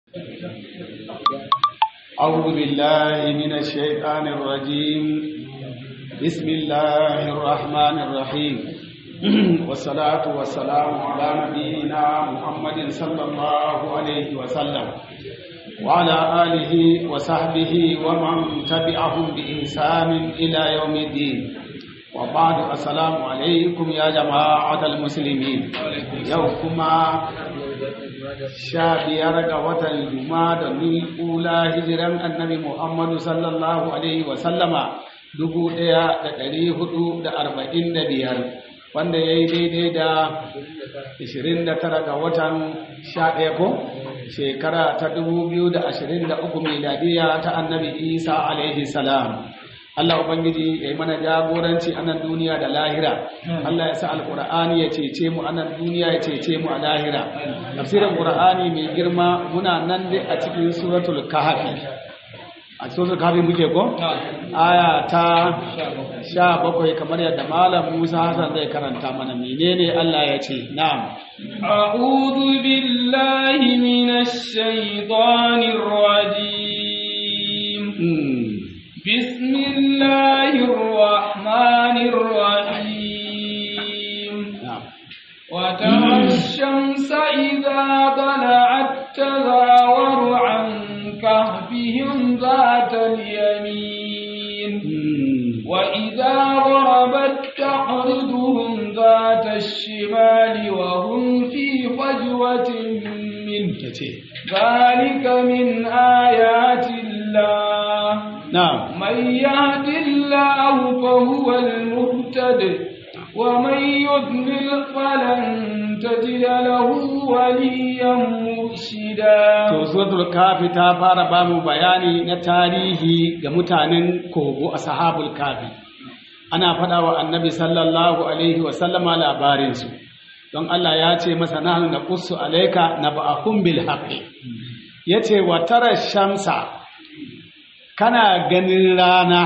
أعوذ بالله من الشيطان الرجيم بسم الله الرحمن الرحيم والصلاة والسلام على نبينا محمد صلى الله عليه وسلم وعلى آله وصحبه ومن تبعهم بإحسان إلى يوم الدين وبعد السلام عليكم يا جماعة المسلمين يوكما sha biyar ga watan juma da ula hijiran annabi muhammadu sallallahu alaihi wasallama dubu ɗaya da ɗari hudu da arba'in da biyar wanda ya yi daidai da ishirin da tara ga watan sha ɗaya ko shekara ta dubu biyu da ashirin da uku miladiya ta annabi isa alaihi salam Allah Ubangiji ya yi mana jagoranci a nan duniya da lahira. Allah ya sa Alƙur'ani ya cece mu a nan duniya ya cece mu a lahira. Tafsirin Ƙur'ani mai girma muna nan dai a cikin suratul Kahfi. A suratul Kahfi muke ko? Aya ta sha bakwai kamar yadda Malam Musa Hassan zai karanta mana menene Allah ya ce. Na'am. أعوذ بالله من الشيطان الرجيم بسم الله الرحمن الرحيم وترى الشمس إذا طلعت تزاور عن كهفهم ذات اليمين وإذا غربت تقرضهم ذات الشمال وهم في فجوة منه ذلك من آيات الله نعم من يهد الله فهو المهتد ومن يضلل فلن تجد له وليا مرشدا to suratul kafi ta fara ba mu bayani na tarihi ga mutanen kogo ashabul kafi ana faɗa wa annabi sallallahu alaihi wa sallama labarin su don Allah ya ce masa nahnu naqussu alayka naba'ahum bil haqqi yace wa tara shamsa kana ganin rana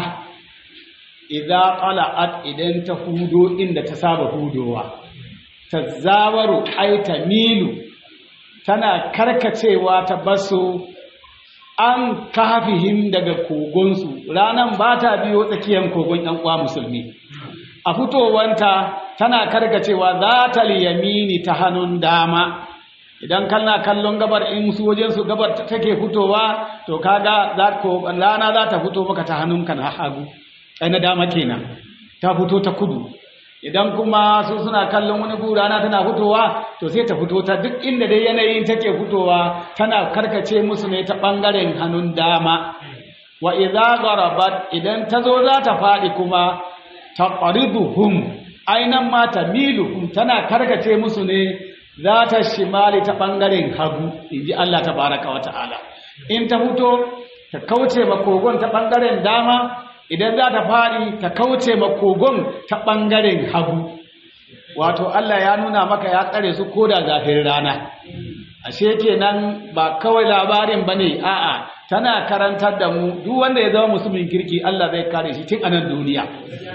idan qala'at idan ta hudo inda ta saba hudowa tazawaru ay tamilu tana karkacewa ta basu an kafihim daga kogonsu ranan ba ta biyo tsakiyar kogon ɗan uwa musulmi a fitowanta tana karkacewa za ta liyamini ta hannun dama idan kana kallon gabar in su wajen su gabar take fitowa to kaga za ko rana za ta fito maka ta hannunka na hagu ai na dama kenan ta fito ta kudu idan kuma su suna kallon wani gu rana tana fitowa to sai ta fito ta duk inda dai yanayin take fitowa tana karkace musu ne ta bangaren hannun dama wa idza gharabat idan ta zo za ta faɗi kuma taqriduhum ainan ma tamiluhum tana karkace musu ne za ta shimali ta ɓangaren hagu in ji Allah ta baraka wa ta'ala in ta fito ta kauce makogon ta ɓangaren dama idan za ta faɗi ta kauce makogon ta ɓangaren hagu wato Allah ya nuna maka ya tsare su ko da zafin rana ashe kenan ba kawai labarin ba ne a'a tana karantar da mu duk wanda ya zama musulmin kirki Allah zai kare shi tun a nan duniya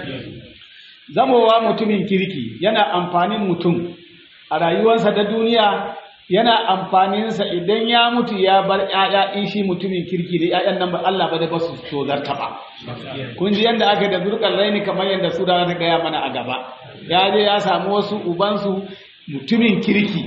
zamowa mutumin kirki yana amfanin mutum a rayuwarsa ta duniya yana amfaninsa idan ya mutu ya bar ‘ya'ya in shi mutumin kirki da ‘ya'yan nan ba Allah ba da ba su tozarta ba. Kun ji yadda aka da zurkar raini kamar yadda su ta gaya mana a gaba. Ya je ya samu wasu ubansu mutumin kirki.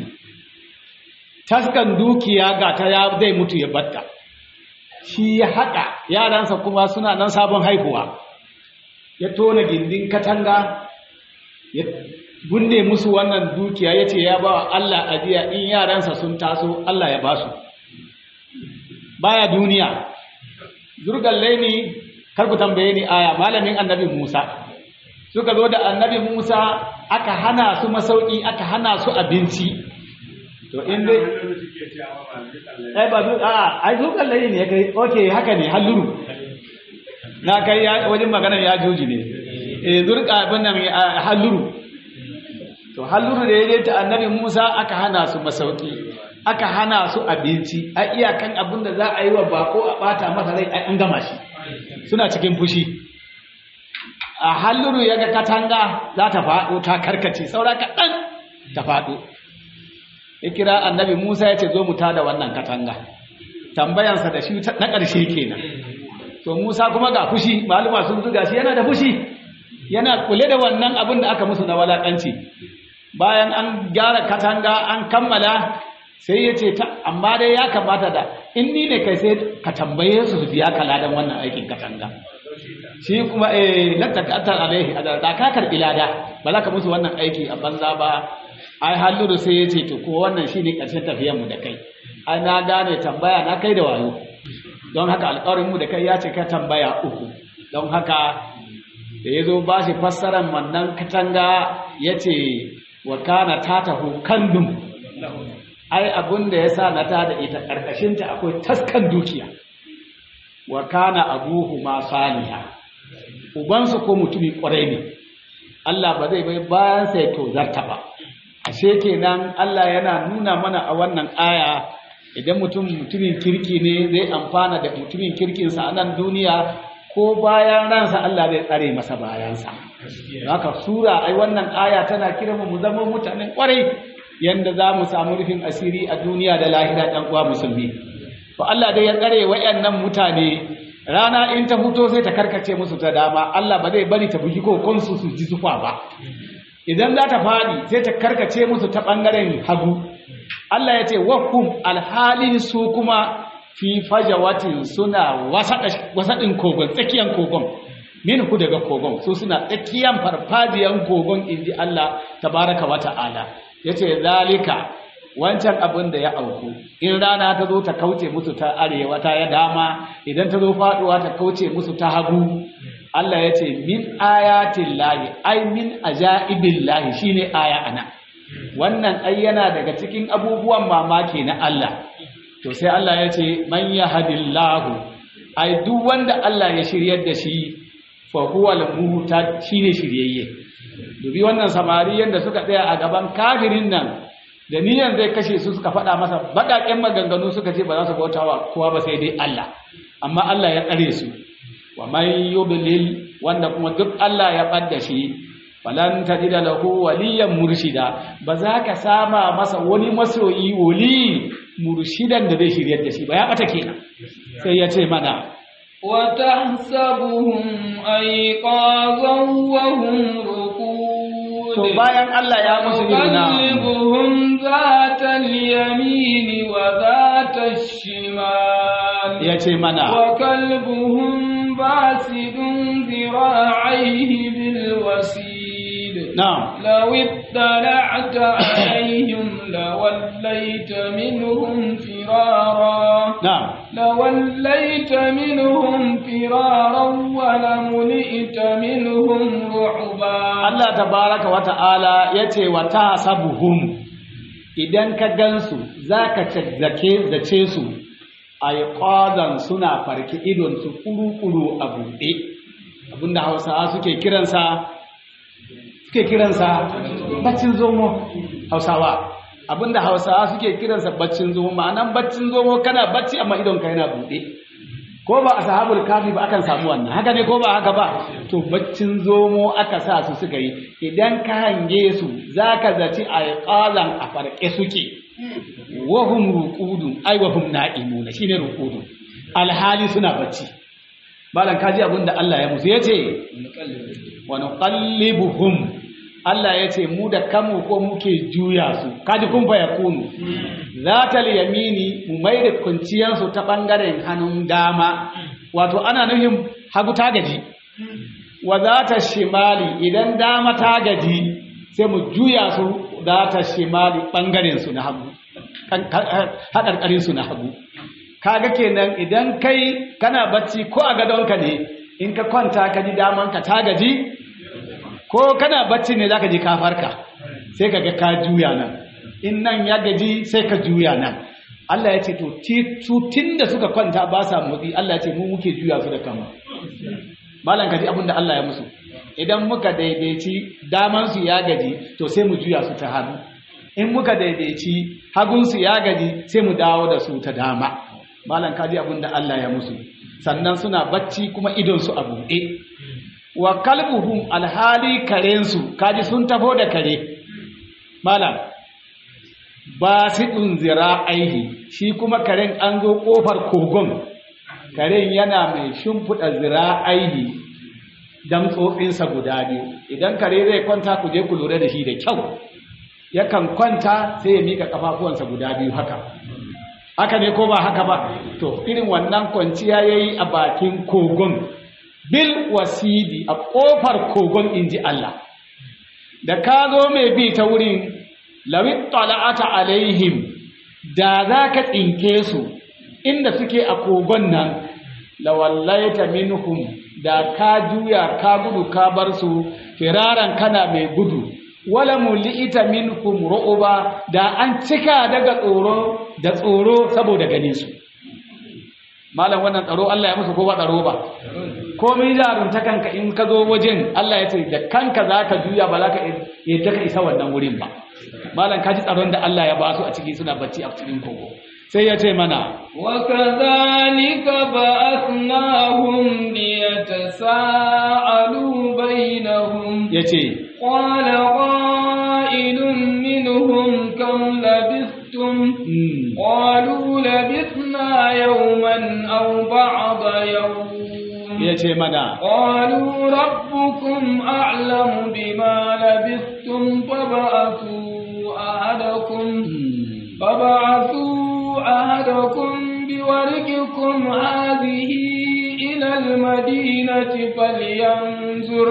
Taskan dukiya ga ta ya zai mutu ya batta. Shi ya haɗa yaransa kuma suna nan sabon haihuwa. Ya tona gindin katanga ya bunne musu wannan dukiya ya ce ya ba wa Allah ajiya in yaransa sun taso Allah ya ba su baya duniya zurgalle ni kar ku tambaye ni aya malamin annabi Musa suka zo da annabi Musa aka hana su masauki aka hana su abinci to in dai ai ba zu a ai zurgalle ne kai okay haka ne halluru na kai wajen magana ya joji ne eh zurga abin nan halluru to halluru da ya ta annabi Musa aka hana su masauki aka hana su abinci a iyakan abin da za a yi wa bako a bata masa rai an gama shi suna cikin fushi a halluru ya ga katanga za ta faɗo ta karkace saura kaɗan ta faɗo ya kira annabi Musa ya ce zo mu tada wannan katanga tambayansa da shi na ƙarshe kenan to Musa kuma ga fushi maluma sun zuga shi yana da fushi yana kule da wannan abin da aka musu na walakanci bayan an gyara katanga an kammala sai ya ce ta amma dai ya kamata da in ni ne kai sai ka tambaye su su biya ka ladan wannan aikin katanga shi kuma eh lattaqatar alaihi da ka karbi lada ba za ka musu wannan aiki a banza ba ai halluru sai ya ce to ko wannan shine karshen tafiyar mu da kai ai na gane tambaya na kai da wayo don haka alƙawarin mu da kai ya ce ka tambaya uku don haka da ya zo ba shi fassarar wannan katanga ya ce wa kana ta taho kandun ai abin da ya sa na ta da ita ƙarƙashinta akwai taskan dukiya wa kana abuhu ma saliha ubansu ko mutumi ƙwarai ne Allah ba zai bai bayan sai to zarta ba ashe kenan Allah yana nuna mana a wannan aya idan mutum mutumin kirki ne zai amfana da mutumin kirkinsa a nan duniya ko bayan ransa Allah zai tsare masa bayansa haka sura ai wannan aya tana kira mu zama mutanen kwarai yanda za mu samu rufin asiri a duniya da lahira ɗan uwa musulmi to Allah dai ya tsare wayannan mutane rana in ta fito sai ta karkace musu ta dama Allah ba zai bari ta bugi kokon su su ji zufa ba idan za ta fadi sai ta karkace musu ta bangaren hagu Allah ya ce wakum alhalin su kuma fi fajawatin suna wasaɗin kogon tsakiyan kogon min ku daga kogon su suna tsakiyan farfajiyan kogon inji Allah tabaraka wa ta'ala yace zalika wancan abin da ya auku in rana ta zo ta kauce musu ta arewa ta ya dama idan ta zo faduwa ta kauce musu ta hagu Allah ya ce min ayatin lahi ai min ajaibin lahi shine aya ana wannan ai yana daga cikin abubuwan mamaki na Allah to sai Allah ya ce man yahdillahu ai duk wanda Allah ya shiryar da shi fa huwa al-muhtad shine shiryayye dubi wannan samari yanda suka tsaya a gaban kafirin nan da niyan zai kashe su suka faɗa masa baƙaƙen maganganu suka ce ba za su bautawa kowa ba sai dai Allah amma Allah ya tsare su wa man yudlil wanda kuma duk Allah ya ɓadda shi falan tajida lahu waliyan murshida ba za ka sama masa wani masoyi wali murshidan da zai shiryar da shi ba ya bata kenan sai ya ce mana وتحسبهم أيقاظا وهم رقود to bayan Allah ya musu nuna وقلبهم ذات اليمين وذات الشمال ya ce mana وكلبهم باسد ذراعيه بالوسيد na'am لو اطلعت عليهم لوليت منهم فرارا na'am لوليت منهم فرارا ولملئت منهم رعبا Allah tabaraka wa ta'ala yace wa tasabuhum idan ka gansu zaka zake zace su ayqadan suna farki idon su kuru-kuru a buɗe abinda Hausawa suke kiransa suke kiransa baccin zomo Hausawa abinda Hausawa suke kiransa baccin zomo ma'anan baccin zomo kana bacci amma idon ka yana buɗe ko ba a sahabul kafi ba akan samu wannan haka ne ko ba haka ba to baccin zomo aka sa su suka yi idan ka hange su zaka zaci a qalan a farke suke wahum ruqudun ay wahum na'imuna shine ruqudun alhali suna bacci malan kaji abinda Allah ya musu yace wa nuqallibuhum Allah ya ce mu da kanmu ko muke juya su kaji kun fa yakunu zatal yamini mu mai da kunciyansu ta bangaren hannun dama wato ana nufin hagu ta gaji wa zata shimali idan dama ta gaji sai mu juya su zata shimali bangaren su na hagu haƙarƙarin su na hagu kaga kenan idan kai kana bacci ko a gadonka ne in ka kwanta ka ji damanka ta gaji ko kana bacci ne zaka ji ka farka sai ka ga ka juya nan in nan ya gaji sai ka juya nan Allah ya ce to tun da suka kwanta ba sa motsi Allah ya ce mu muke juya su da kama malam ka ji abin da Allah ya musu idan muka daidaici daman su ya gaji to sai mu juya su ta hannu in muka daidaici hagun su ya gaji sai mu dawo da su ta dama malam ka ji abin da Allah ya musu sannan suna bacci kuma idon su a buɗe wa kalbuhum alhali karensu kaji sun tafo da kare malam basidun zira'aihi shi kuma karen an zo kofar kogon karen yana mai shimfiɗa zira'aihi dan tsotsinsa guda biyu idan kare zai kwanta ku je ku lura da shi da kyau yakan kwanta sai ya mika kafafuwansa guda biyu haka haka ne ko ba haka ba to irin wannan kwanciya yayi a bakin kogon bil wasidi a kofar kogon inji Allah da ka zo mai bi ta wurin lawit tala'ata alaihim da za ka tsinke su inda suke a kogon nan lawallaita minhum da ka juya ka gudu ka bar su firaran kana mai gudu wala mulita minhum ru'uba da an cika daga tsoro da tsoro saboda ganin su malam wannan tsaro Allah ya musu ko ba tsaro ba komai jarunta kanka in ka zo wajen Allah ya ce da kanka zaka juya ba zaka yadda ka isa wannan wurin ba malam ka ji tsaron da Allah ya ba su a ciki suna bacci a cikin kogo sai ya ce mana وكذلك بعثناهم ليتساءلوا بينهم ya ce قال قائل منهم كم لبثتم قالوا لبثنا يوما أو بعض يوم ya ce mana قالوا ربكم أعلم بما لبثتم فبعثوا أحدكم فبعثوا أحدكم بورقكم هذه إلى المدينة فلينظر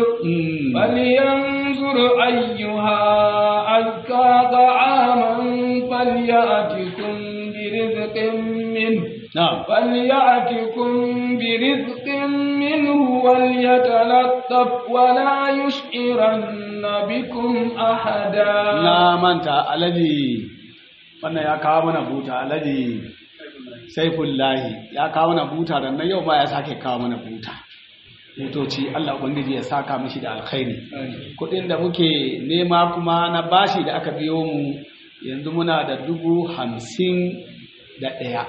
فلينظر أيها أزكى طعاما فليأتكم برزق منه na'am فليأتكم برزق منه وليتلطف ولا يشعرن بكم أحدا na manta alaji wannan ya kawo mana buta alaji saifullahi ya kawo mana buta da na yau ma ya sake kawo mana buta butoci Allah ubangiji ya saka mishi da alkhairi kudin da muke nema kuma na bashi da aka biyo mu yanzu muna da dubu hamsin da ɗaya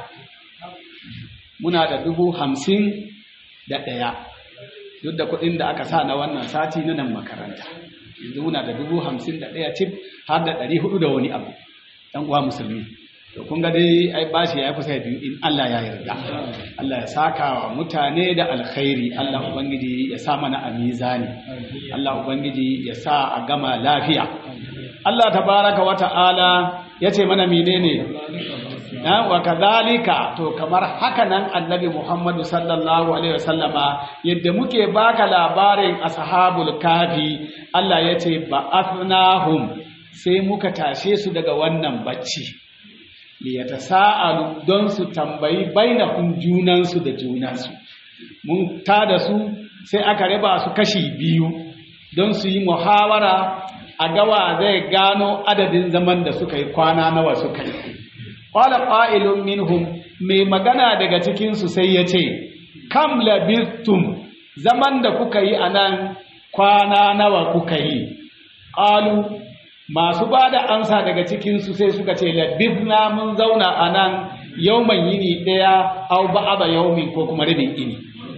muna da dubu hamsin da ɗaya duk da kuɗin da aka sa na wannan sati na nan makaranta yanzu muna da dubu hamsin da ɗaya cif har da ɗari hudu da wani abu ɗan uwa musulmi to kun ga dai ai bashi ya kusa biyu in Allah ya yarda Allah ya saka wa mutane da alkhairi Allah ubangiji ya sa mana a mizani Allah ubangiji ya sa a gama lafiya Allah tabaraka wa ta'ala ya ce mana menene na wa kadhalika to kamar haka nan annabi Muhammadu sallallahu alaihi wasallama yadda muke baka labarin ashabul kafi Allah ya ce ba'athnahum sai muka tashe su daga wannan bacci liyatasaalu don su tambayi bainahum junansu da junansu mun tada su sai aka raba su kashi biyu don su yi muhawara a gawa zai gano adadin zaman da suka yi kwana nawa suka yi qala qa'ilun minhum mai magana daga cikin su sai yace kam labithtum zaman da kuka yi anan kwana nawa kuka yi qalu masu bada amsa daga cikin su sai suka ce labithna mun zauna anan yawman yini daya aw ba'da yawmin ko kuma rabin ini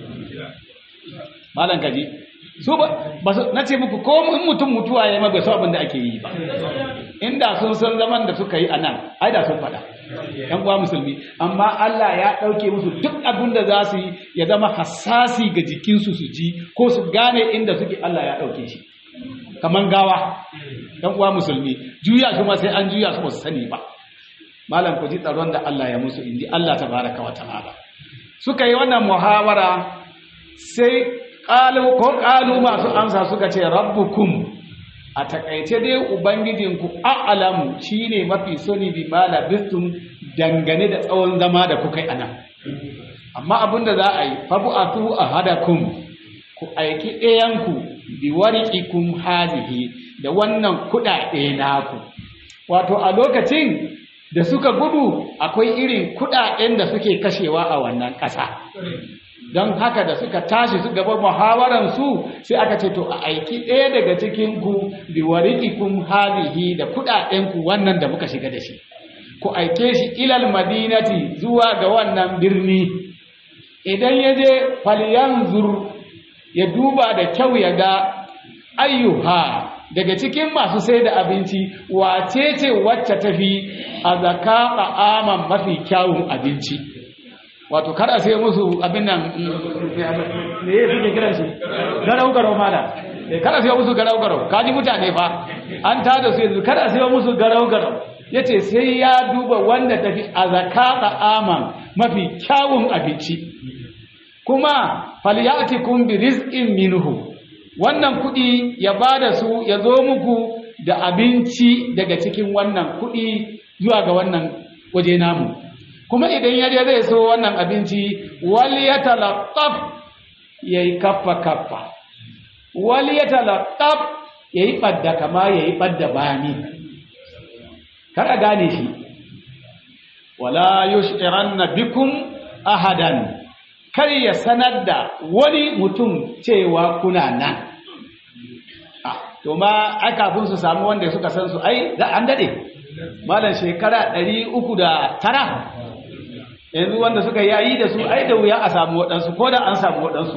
malan kaji su ba na ce muku ko in mutum mutuwa ya maga su abin da ake yi ba inda sun san zaman da suka yi a nan ai da sun faɗa yan uwa musulmi amma Allah ya ɗauke musu duk abin da za su yi ya zama hassasi ga jikinsu su ji ko su gane inda suke Allah ya ɗauke shi kaman gawa yan uwa musulmi juya su ma sai an juya su ba su sani ba malam ku ji tsaron da Allah ya musu inji Allah tabaraka wa ta'ala suka yi wannan muhawara sai ƙalu ko ƙalu masu amsa suka ce rabbukum a takaice dai ubangijinku a'lamu shine mafi sani bi ma labistum dangane da tsawon zama da kuka yi anan amma abinda za a yi fabu atu ahadakum ku aiki ɗayanku bi wariqikum hazihi da wannan kuɗaɗe naku wato a lokacin da suka gudu akwai irin kuɗaɗen da suke kashewa a wannan ƙasa don haka da suka tashi su gaba muhawaransu sai aka ce to a aiki ɗaya daga cikin ku bi wariqikum hadhihi da kuɗaɗen ku wannan da muka shiga da shi ku aike shi ilal madinati zuwa ga wannan birni idan ya je falyanzur ya duba da kyau ya ga ayyuha daga cikin masu sai da abinci wace ce wacce tafi a zaka aman mafi kyawun abinci wato kar a sai musu abin nan ne ya fi kiran shi garau garau mala kar a sai musu garau garau kaji mutane fa an tada su yanzu kar a sai musu garau garau yace sai ya duba wanda tafi a zaka aman mafi kyawun abinci kuma falyatikum bi rizqin minhu wannan kudi ya bada su ya zo muku da abinci daga cikin wannan kudi zuwa ga wannan waje namu kuma idan yaje zai so wannan abinci wal yatalaqqaf yayi kaffa kaffa wal yatalaqqaf yayi badda kama yayi badda bani kar a gane shi wala yushiranna bikum ahadan kar ya sanar da wani mutum cewa kuna nan to ma ai kafin su samu wanda suka san su ai da an dade malam shekara ɗari uku da tara yanzu wanda suka yayi da su ai da wuya a samu waɗansu ko da an samu waɗansu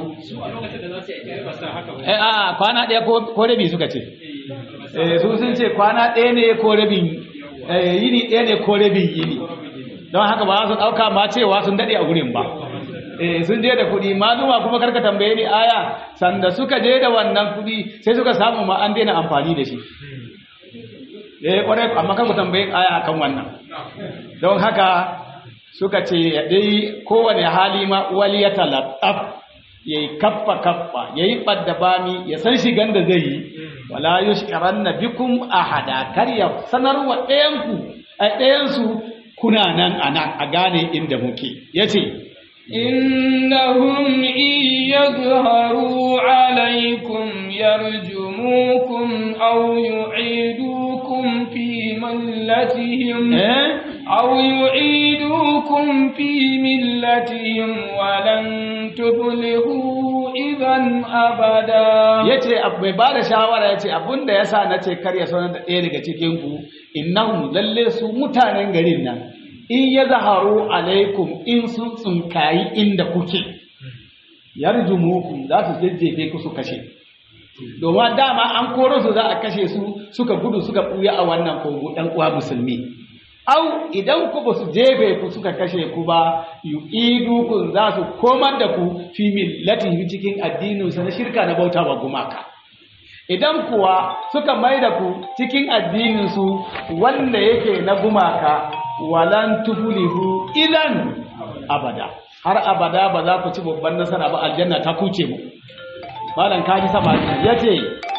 eh a kwana ɗaya ko rabi suka ce eh su sun ce kwana ɗaya ne ko rabin yini ɗaya ne ko rabin yini don haka ba su ɗauka ma cewa sun daɗe a gurin ba eh sun je da kuɗi maluma kuma karka tambaye ni aya sanda suka je da wannan kuɗi sai suka samu ma an daina amfani da shi eh kwarai amma kar ku tambaye aya akan wannan don haka suka ce dai kowane hali ma wali ya talattaf yayi kaffa kaffa yayi badda bami ya san shigan da zai yi wala yushkaranna bikum ahada kar ya sanarwa ɗayan ku a ɗayan su kuna nan anan a gane inda muke yace إنهم إن يظهروا عليكم يرجموكم أو يعيدوكم في ملتهم eh أو يعيدوكم في ملتهم ولن تفلحوا إذا أبدا yace ab- mai bada shawara yace abinda yasa nace kar ya sanar da ɗaya daga cikin ku innahum lalle su mutanen garin nan in yazharu alaikum in sun tsunkayi inda kuke yarjumukum za su jejjefe ku su kashe domin dama an koro su za a kashe su suka gudu suka buya a wannan kogo ɗan uwa musulmi au idan ku ba su jefe ku suka kashe ku ba yu'idukum za su komar da ku fi millatihi cikin addinin sa na shirka na bauta wa gumaka idan kuwa suka mai da ku cikin addinin su wanda yake na gumaka walan tuflihu idan abada har abada ba za ku ci babban nasara ba aljanna ta kuce mu malam kaji sama yace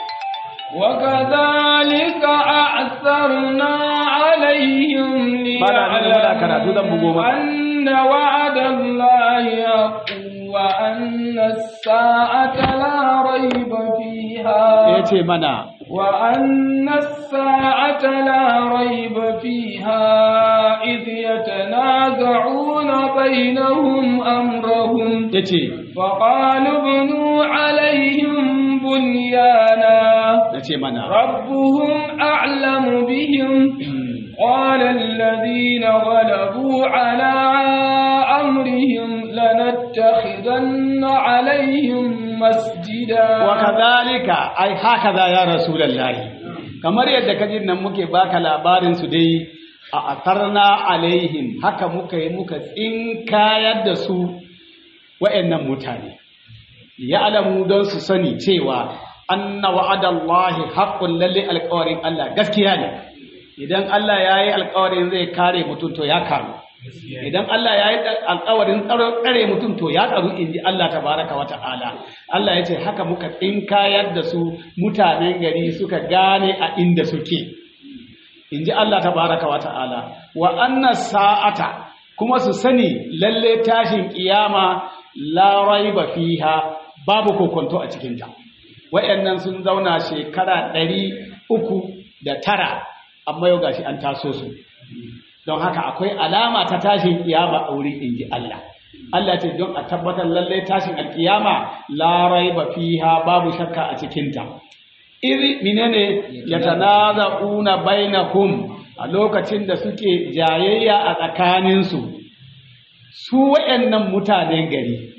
وكذلك أعثرنا عليهم karatu zan bugo ليعلموا maka. أن وعد الله حق وأن الساعة لا ريب فيها yace mana وأن الساعة لا ريب فيها إذ يتنازعون بينهم أمرهم yace فقالوا ابنوا عليهم بنيانا yace mana ربهم أعلم بهم قال الذين غلبوا على أمرهم لنتخذن عليهم مسجدا wakadhalika ai hakaza ya rasulullahi kamar yadda kaji nan muke baka labarin su dai a atarna alaihim haka muka yi muka tsinkayar da su wa'annan mutane ya'lamu don su sani cewa anna wa'adallahi haqqun lalle alƙawarin Allah gaskiya ne idan Allah yayi alƙawarin zai kare mutum to ya karu idan Allah ya yi alƙawarin tsare mutum to ya tsaru in ji Allah tabaraka wa ta'ala Allah ya ce haka muka tsinkayar da su mutanen gari suka gane a inda suke in ji Allah tabaraka wa ta'ala wa anna sa'ata kuma su sani lalle tashin kiyama la raiba fiha babu kokonto a cikinta wayannan sun zauna shekara ɗari uku da tara amma yau gashi an taso su don haka akwai alama ta tashin kiyama a wurin inji Allah Allah ce don a tabbatar lallai tashin alkiyama la raiba fiha babu shakka a cikinta iri menene yatanaza'una bainahum a lokacin da suke jayayya a tsakaninsu su wayannan mutanen gari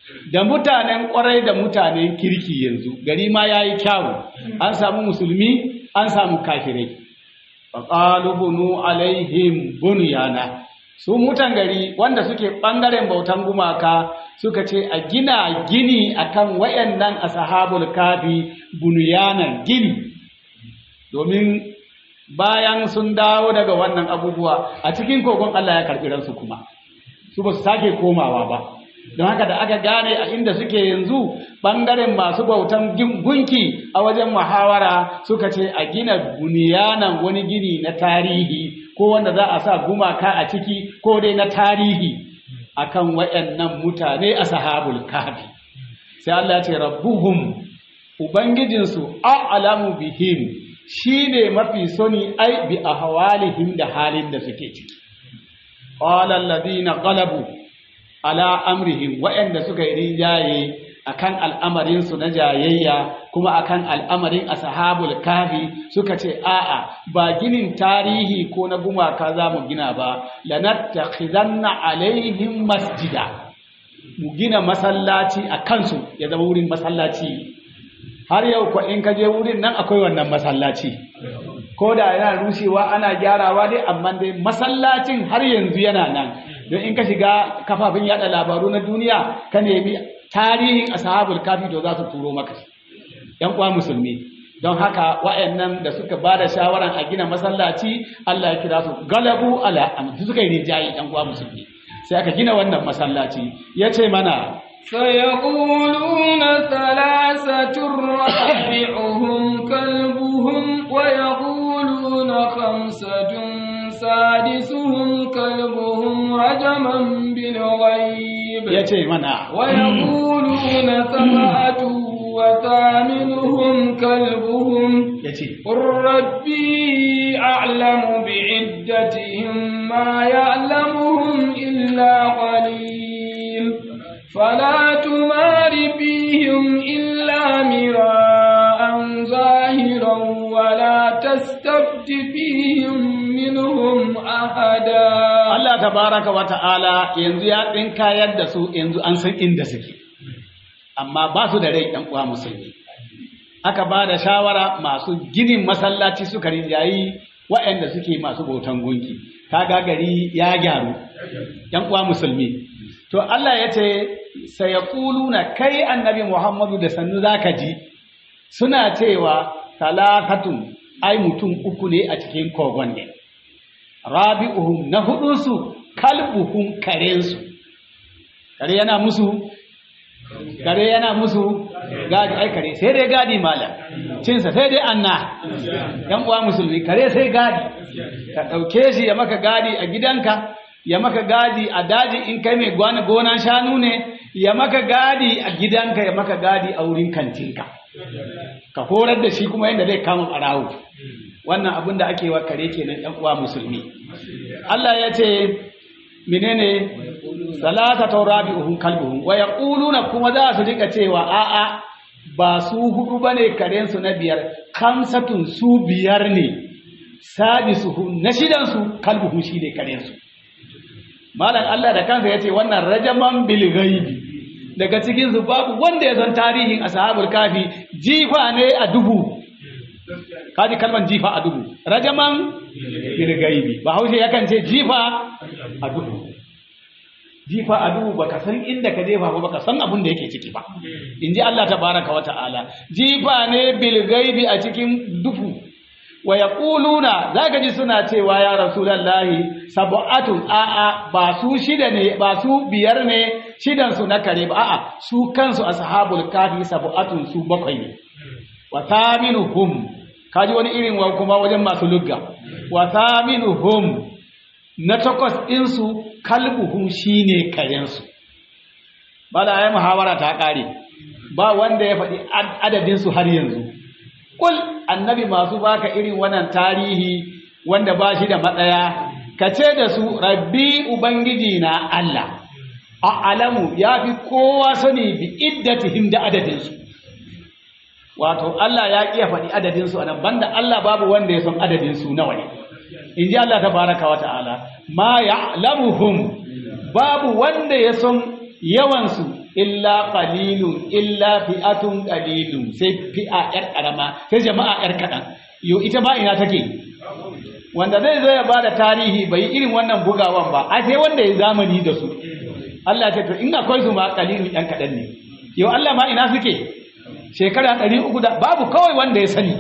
da mutanen kwarai da mutanen kirki yanzu gari ma ya yi kyawu an samu musulmi an samu kafirai faƙalu bunu alaihim bunyana su mutan gari wanda suke ɓangaren bautan gumaka suka ce a gina gini akan wayannan ashabul kafi bunyanan gini domin bayan sun dawo daga wannan abubuwa a cikin kogon Allah ya karɓi ransu kuma su ba su sake komawa ba don haka da aka gane a inda suke yanzu ɓangaren masu bautan gunki a wajen muhawara suka ce a gina buniyanan wani gini na tarihi ko wanda za a sa gumaka a ciki ko dai na tarihi akan waɗannan mutane a sahabul kafi sai Allah ya ce rabbuhum ubangijinsu a'lamu bihim shine mafi soni ai bi ahwalihim da halin da suke ciki qala alladhina qalabu ala amrihim waɗanda suka yi rinjaye akan al'amarin su na jayayya kuma akan al'amarin ashabul kafi suka ce a'a ba ginin tarihi ko na gumaka za mu gina ba lanattakhidanna alaihim masjida mu gina masallaci a kansu ya zama wurin masallaci har yau ko in ka je wurin nan akwai wannan masallaci ko da yana rushewa ana gyarawa dai amma dai masallacin har yanzu yana nan don in ka shiga kafafen yada labaru na duniya ka nemi tarihin ashabul kafi to za su turo maka yan uwa musulmi don haka wa'annan da suka ba da shawaran a gina masallaci Allah ya kira su galabu ala amri suka yi rijayi yan uwa musulmi sai aka gina wannan masallaci ya ce mana سيقولون ثلاثة رابعهم كلبهم ويقولون خمسة سادسهم كلبهم رجما بالغيب ya ce mana ويقولون سبعة وثامنهم كلبهم ya ce قل ربي أعلم بعدتهم ما يعلمهم إلا قليل فلا تمار فيهم إلا مراء ظاهرا ولا تستفت فيهم منهم أحدا Allah tabaraka wa ta'ala yanzu ya tsinka yadda su yanzu an san inda suke amma ba su da rai ɗan uwa musulmi aka ba da shawara masu ginin masallaci suka rinjayi waɗanda suke masu bautan gunki kaga gari ya gyaru ɗan uwa musulmi to Allah ya ce sayaquluna kai annabi Muhammadu da sannu zaka ji suna cewa talatatun ai mutum uku ne a cikin kogon ne rabi'uhum na hudunsu kalbuhum karensu kare yana musu kare yana musu gadi ai kare sai dai gadi malam cinsa sai dai anna yan uwa musulmi kare sai gadi ka dauke shi ya maka gadi a gidanka ya maka gadi a daji in kai mai gwana gonan shanu ne ya maka gadi a gidanka ya maka gadi a wurin kantinka ka horar da shi kuma yadda zai kama ɓarawo wannan abin da ake wa kare kenan ɗan uwa musulmi Allah ya ce menene salata taurabi'uhum kalbuhum wa yaquluna kuma za su rika cewa a'a ba su hudu bane karen su na biyar kamsatun su biyar ne sadisuhum na shidan su kalbuhum shine karen su malam Allah da kansa yace wannan rajaman bil ghaibi daga cikin su babu wanda ya san tarihin ashabul kafi jifa ne a dubu kaji kalman jifa a dubu rajaman bil ghaibi ba haushe yakan ce jifa a dubu jifa a dubu baka san inda ka jefa ba baka san abin da yake ciki ba inji Allah tabaraka wa ta'ala jifa ne bil ghaibi a cikin duhu wa yaquluna zaka ji suna cewa ya rasulullahi sab'atun a'a ba su shida ne ba su biyar ne shidan su na kare ba a'a su kansu ashabul kafi sab'atun su bakwai ne wa thaminuhum kaji wani irin wa kuma wajen masu lugga wa thaminuhum na takwas ɗinsu kalbuhum shine karensu bala ya muhawara ta ƙare ba wanda ya faɗi adadinsu har yanzu kul annabi masu baka irin wannan tarihi wanda ba shi da matsaya ka ce da su rabbi ubangiji na Allah a alamu ya fi kowa sani bi iddatihim da adadinsu wato Allah ya ƙiya faɗi adadinsu a nan banda Allah babu wanda ya san adadinsu nawa ne in ji Allah ta baraka wa ta'ala ma ya'lamuhum babu wanda ya san yawansu illa qalilun illa fi'atun qalilun sai fi'a yar karama sai jama'a yar kadan yo ita ba ina take wanda zai zo ya bada tarihi bai irin wannan bugawan ba a sai wanda ya zamani da su Allah ce to in akwai su ma qalilun yan kadan ne yo Allah ma ina suke shekara 300 da babu kawai wanda ya sani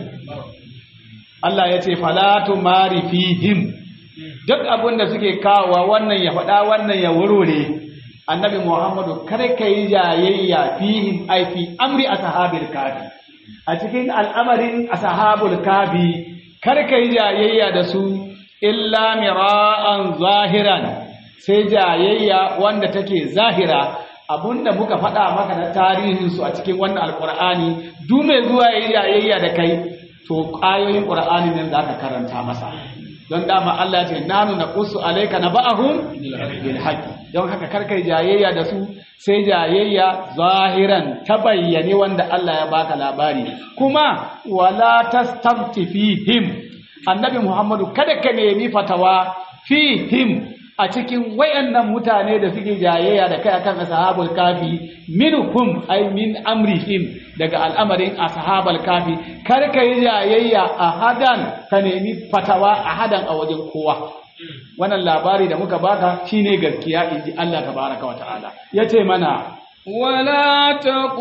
Allah ya ce falatu mari fihim duk abin da suke kawowa wannan ya faɗa wannan ya wurwure annabi muhammadu kar ka yi jayayya fihim ai fi amri ashabil kafi a cikin al'amarin ashabul kafi kar ka yi jayayya da su illa mira'an zahiran sai jayayya wanda take zahira abunda muka faɗa maka na tarihin su a cikin wannan alqur'ani duk mai zuwa yi jayayya da kai to ayoyin qur'ani ne zaka karanta masa don dama Allah ce nanu na kusu alaika na ba'ahum bil haqqi don haka karkai jayayya da su sai jayayya zahiran ta bayyane wanda Allah ya baka labari kuma wala tastabti fihim annabi Muhammadu kada ka nemi fatawa fihim a cikin wayannan mutane da suke jayayya da kai akan ashabul kafi minhum ay min amrihim daga al'amarin ashabul kafi kar ka yi jayayya a hadan ka nemi fatawa a hadan a wajen kowa wannan labari da muka baka shine gaskiya inji Allah tabaraka wa ta'ala yace mana ولا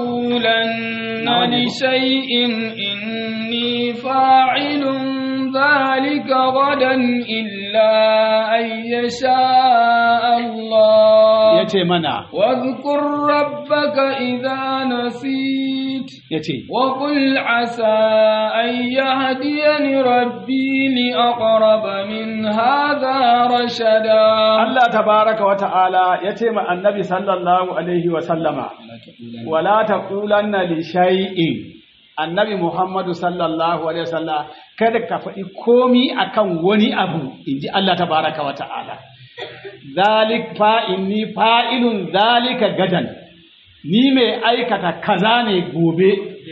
تقولن لشيء إني فاعل ذلك غدا إلا أن يشاء الله yace mana واذكر ربك إذا نسيت yace وقل عسى أن يهديني ربي لأقرب من هذا رشدا Allah tabaraka wa ta'ala yace ma annabi sallallahu alaihi wa sallama wala taqulanna li shay'in annabi Muhammadu sallallahu alaihi wasallam kada ka faɗi komi akan wani abu inji Allah tabaraka wa ta'ala zalik fa inni fa'ilun zalika gadan ni mai aikata kaza ne gobe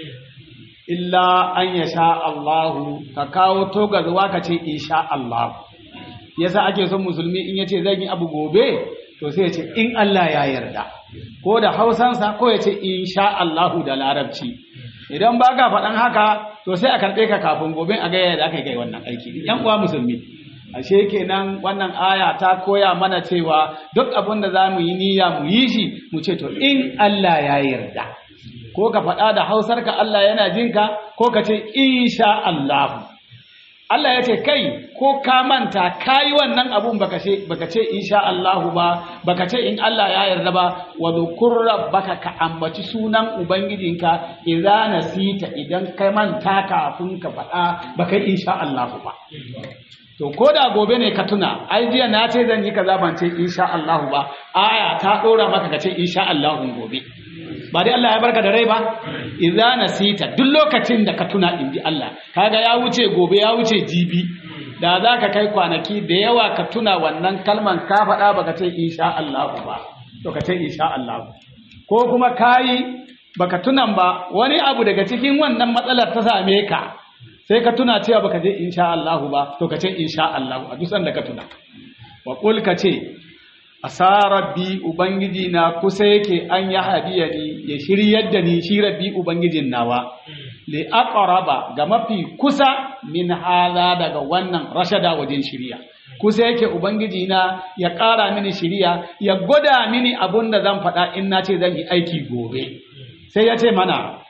illa an yasha Allahu ka kawo togarwa ka ce insha Allah yasa ake son musulmi in yace zan yi abu gobe to sai ya ce in Allah ya yarda ko da hausansa ko ya ce insha Allahu da larabci idan ba ka faɗan haka to sai a karɓe ka kafin gobe a gaya da aka yi wannan aiki yan uwa musulmi ashe kenan wannan aya ta koya mana cewa duk abin da za mu yi niyya mu yi shi mu ce to in Allah ya yarda ko ka faɗa da hausarka Allah yana jinka ko ka ce insha Allah Allah ya ce kai ko ka manta ka yi wannan abun baka ce baka ce insha Allah ba baka ce in Allah ya yarda ba wa dhukur rabbaka ka ambaci sunan ubangijinka idza nasita idan kai manta kafin ka faɗa baka insha Allah ba to ko da gobe ne ka tuna ai jiya na ce zan yi kaza ban ce insha Allah ba aya ta dora maka ka ce insha Allah gobe ba dai Allah ya barka da rai ba idza nasita duk lokacin da ka tuna in bi Allah kaga ya wuce gobe ya wuce jibi da za ka kai kwanaki da yawa ka tuna wannan kalman ka faɗa baka ce insha Allah ba to ka ce insha Allah ko kuma kayi baka tunan ba wani abu daga cikin wannan matsalar ta same ka sai ka tuna cewa baka je insha Allah ba to ka ce insha Allah a duk sanda ka tuna wa qul ka ce asa rabbi ubangiji na kusa yake an ya hadiya ni ya shiryar da ni shi rabbi ubangijin nawa li aqraba ga mafi kusa min hala daga wannan rashada wajen shiriya kusa yake ubangiji na ya ƙara mini shiriya ya gwada mini abun da zan faɗa in na ce zan yi aiki gobe sai ya ce mana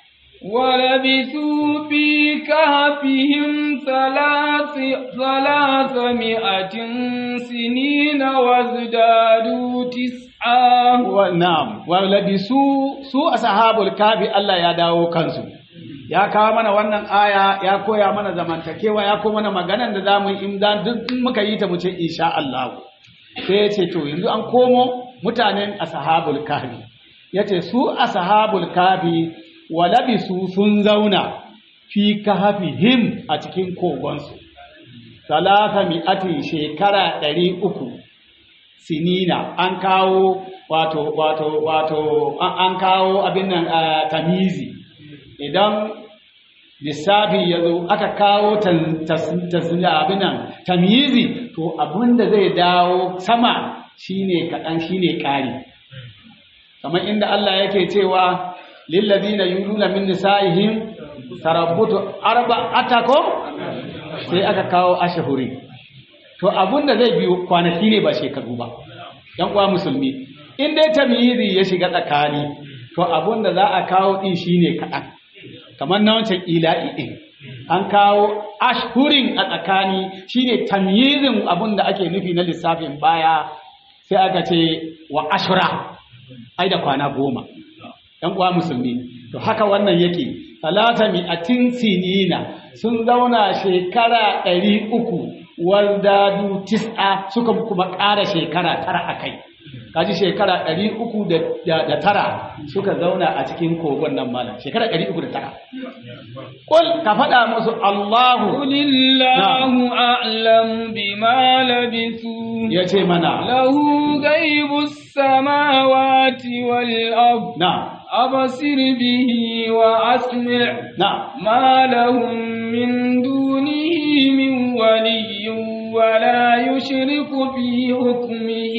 ولبثوا في كهفهم ثلاث ثلاثمائة سنين وازدادوا تسعا na'am walabisu su ashabul kafi Allah ya dawo kansu ya kawo mana wannan aya ya koya mana zamantakewa ya koya mana maganan da zamu yi in dan duk in muka yi ta mu ce insha Allah sai ya ce to yanzu an komo mutanen ashabul kafi yace su ashabul kafi walabisu sun zauna fi kahfihim a cikin kogonsu salasa mi'atin shekara ɗari uku sinina an kawo wato wato wato an kawo abin nan tamizi idan lissafi ya zo aka kawo abin nan tamizi to abin da zai dawo sama shine kaɗan shine ƙari kamar inda Allah yake cewa lillazina yuluna min nisa'ihim tarabbutu arba'ata ko sai aka kawo ashhuri to abunda zai biyo kwanaki ne ba shekaru ba dan uwa musulmi in dai tamyizi ya shiga tsakani to abunda za a kawo din shine kaɗan kamar na wancan ila'i din an kawo ashhurin a tsakani shine tamyizin abunda ake nufi na lissafin baya sai aka ce wa ashura ai da kwana goma ‘yan uwa musulmi to haka wannan yake talata mi'atin sinina sun zauna shekara ɗari uku waldadu tis'a suka kuma ƙara shekara tara a kai kaji shekara ɗari uku da tara suka zauna a cikin kogon nan malam shekara ɗari uku da tara ƙul ka faɗa musu allahu Qulillahu a'lamu bima labisu ya ce mana lahu ghaibus samawati wal ard na أبصر به وأسمع na ما لهم من دونه من ولي ولا يشرك في حكمه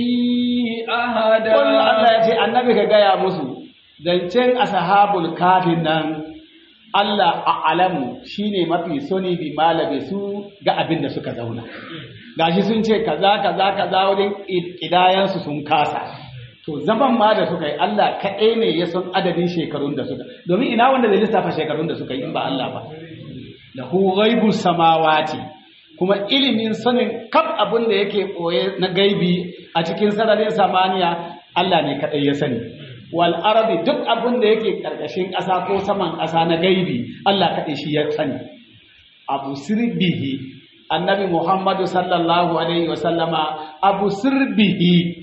أحدا Kullum Allah ya ce annabi ka gaya musu zancen ashabul kafin nan Allah a alamu shine mafi soni bi malabe su ga abin da suka zauna gashi sun ce kaza kaza kaza wajen kidayansu sun kasa to zaman ma da suka yi Allah kaɗai ne ya san adadin shekarun da suka domin ina wanda zai lissafa shekarun da suka yi in ba Allah ba lahu ghaibu samawati kuma ilimin sanin kaf abin da yake ɓoye na gaibi a cikin sararin samaniya Allah ne kaɗai ya sani wal arabi duk abin da yake ƙarƙashin ƙasa ko saman ƙasa na gaibi Allah kaɗai shi ya sani abu sirbihi annabi Muhammadu sallallahu alaihi wasallama abu sirbihi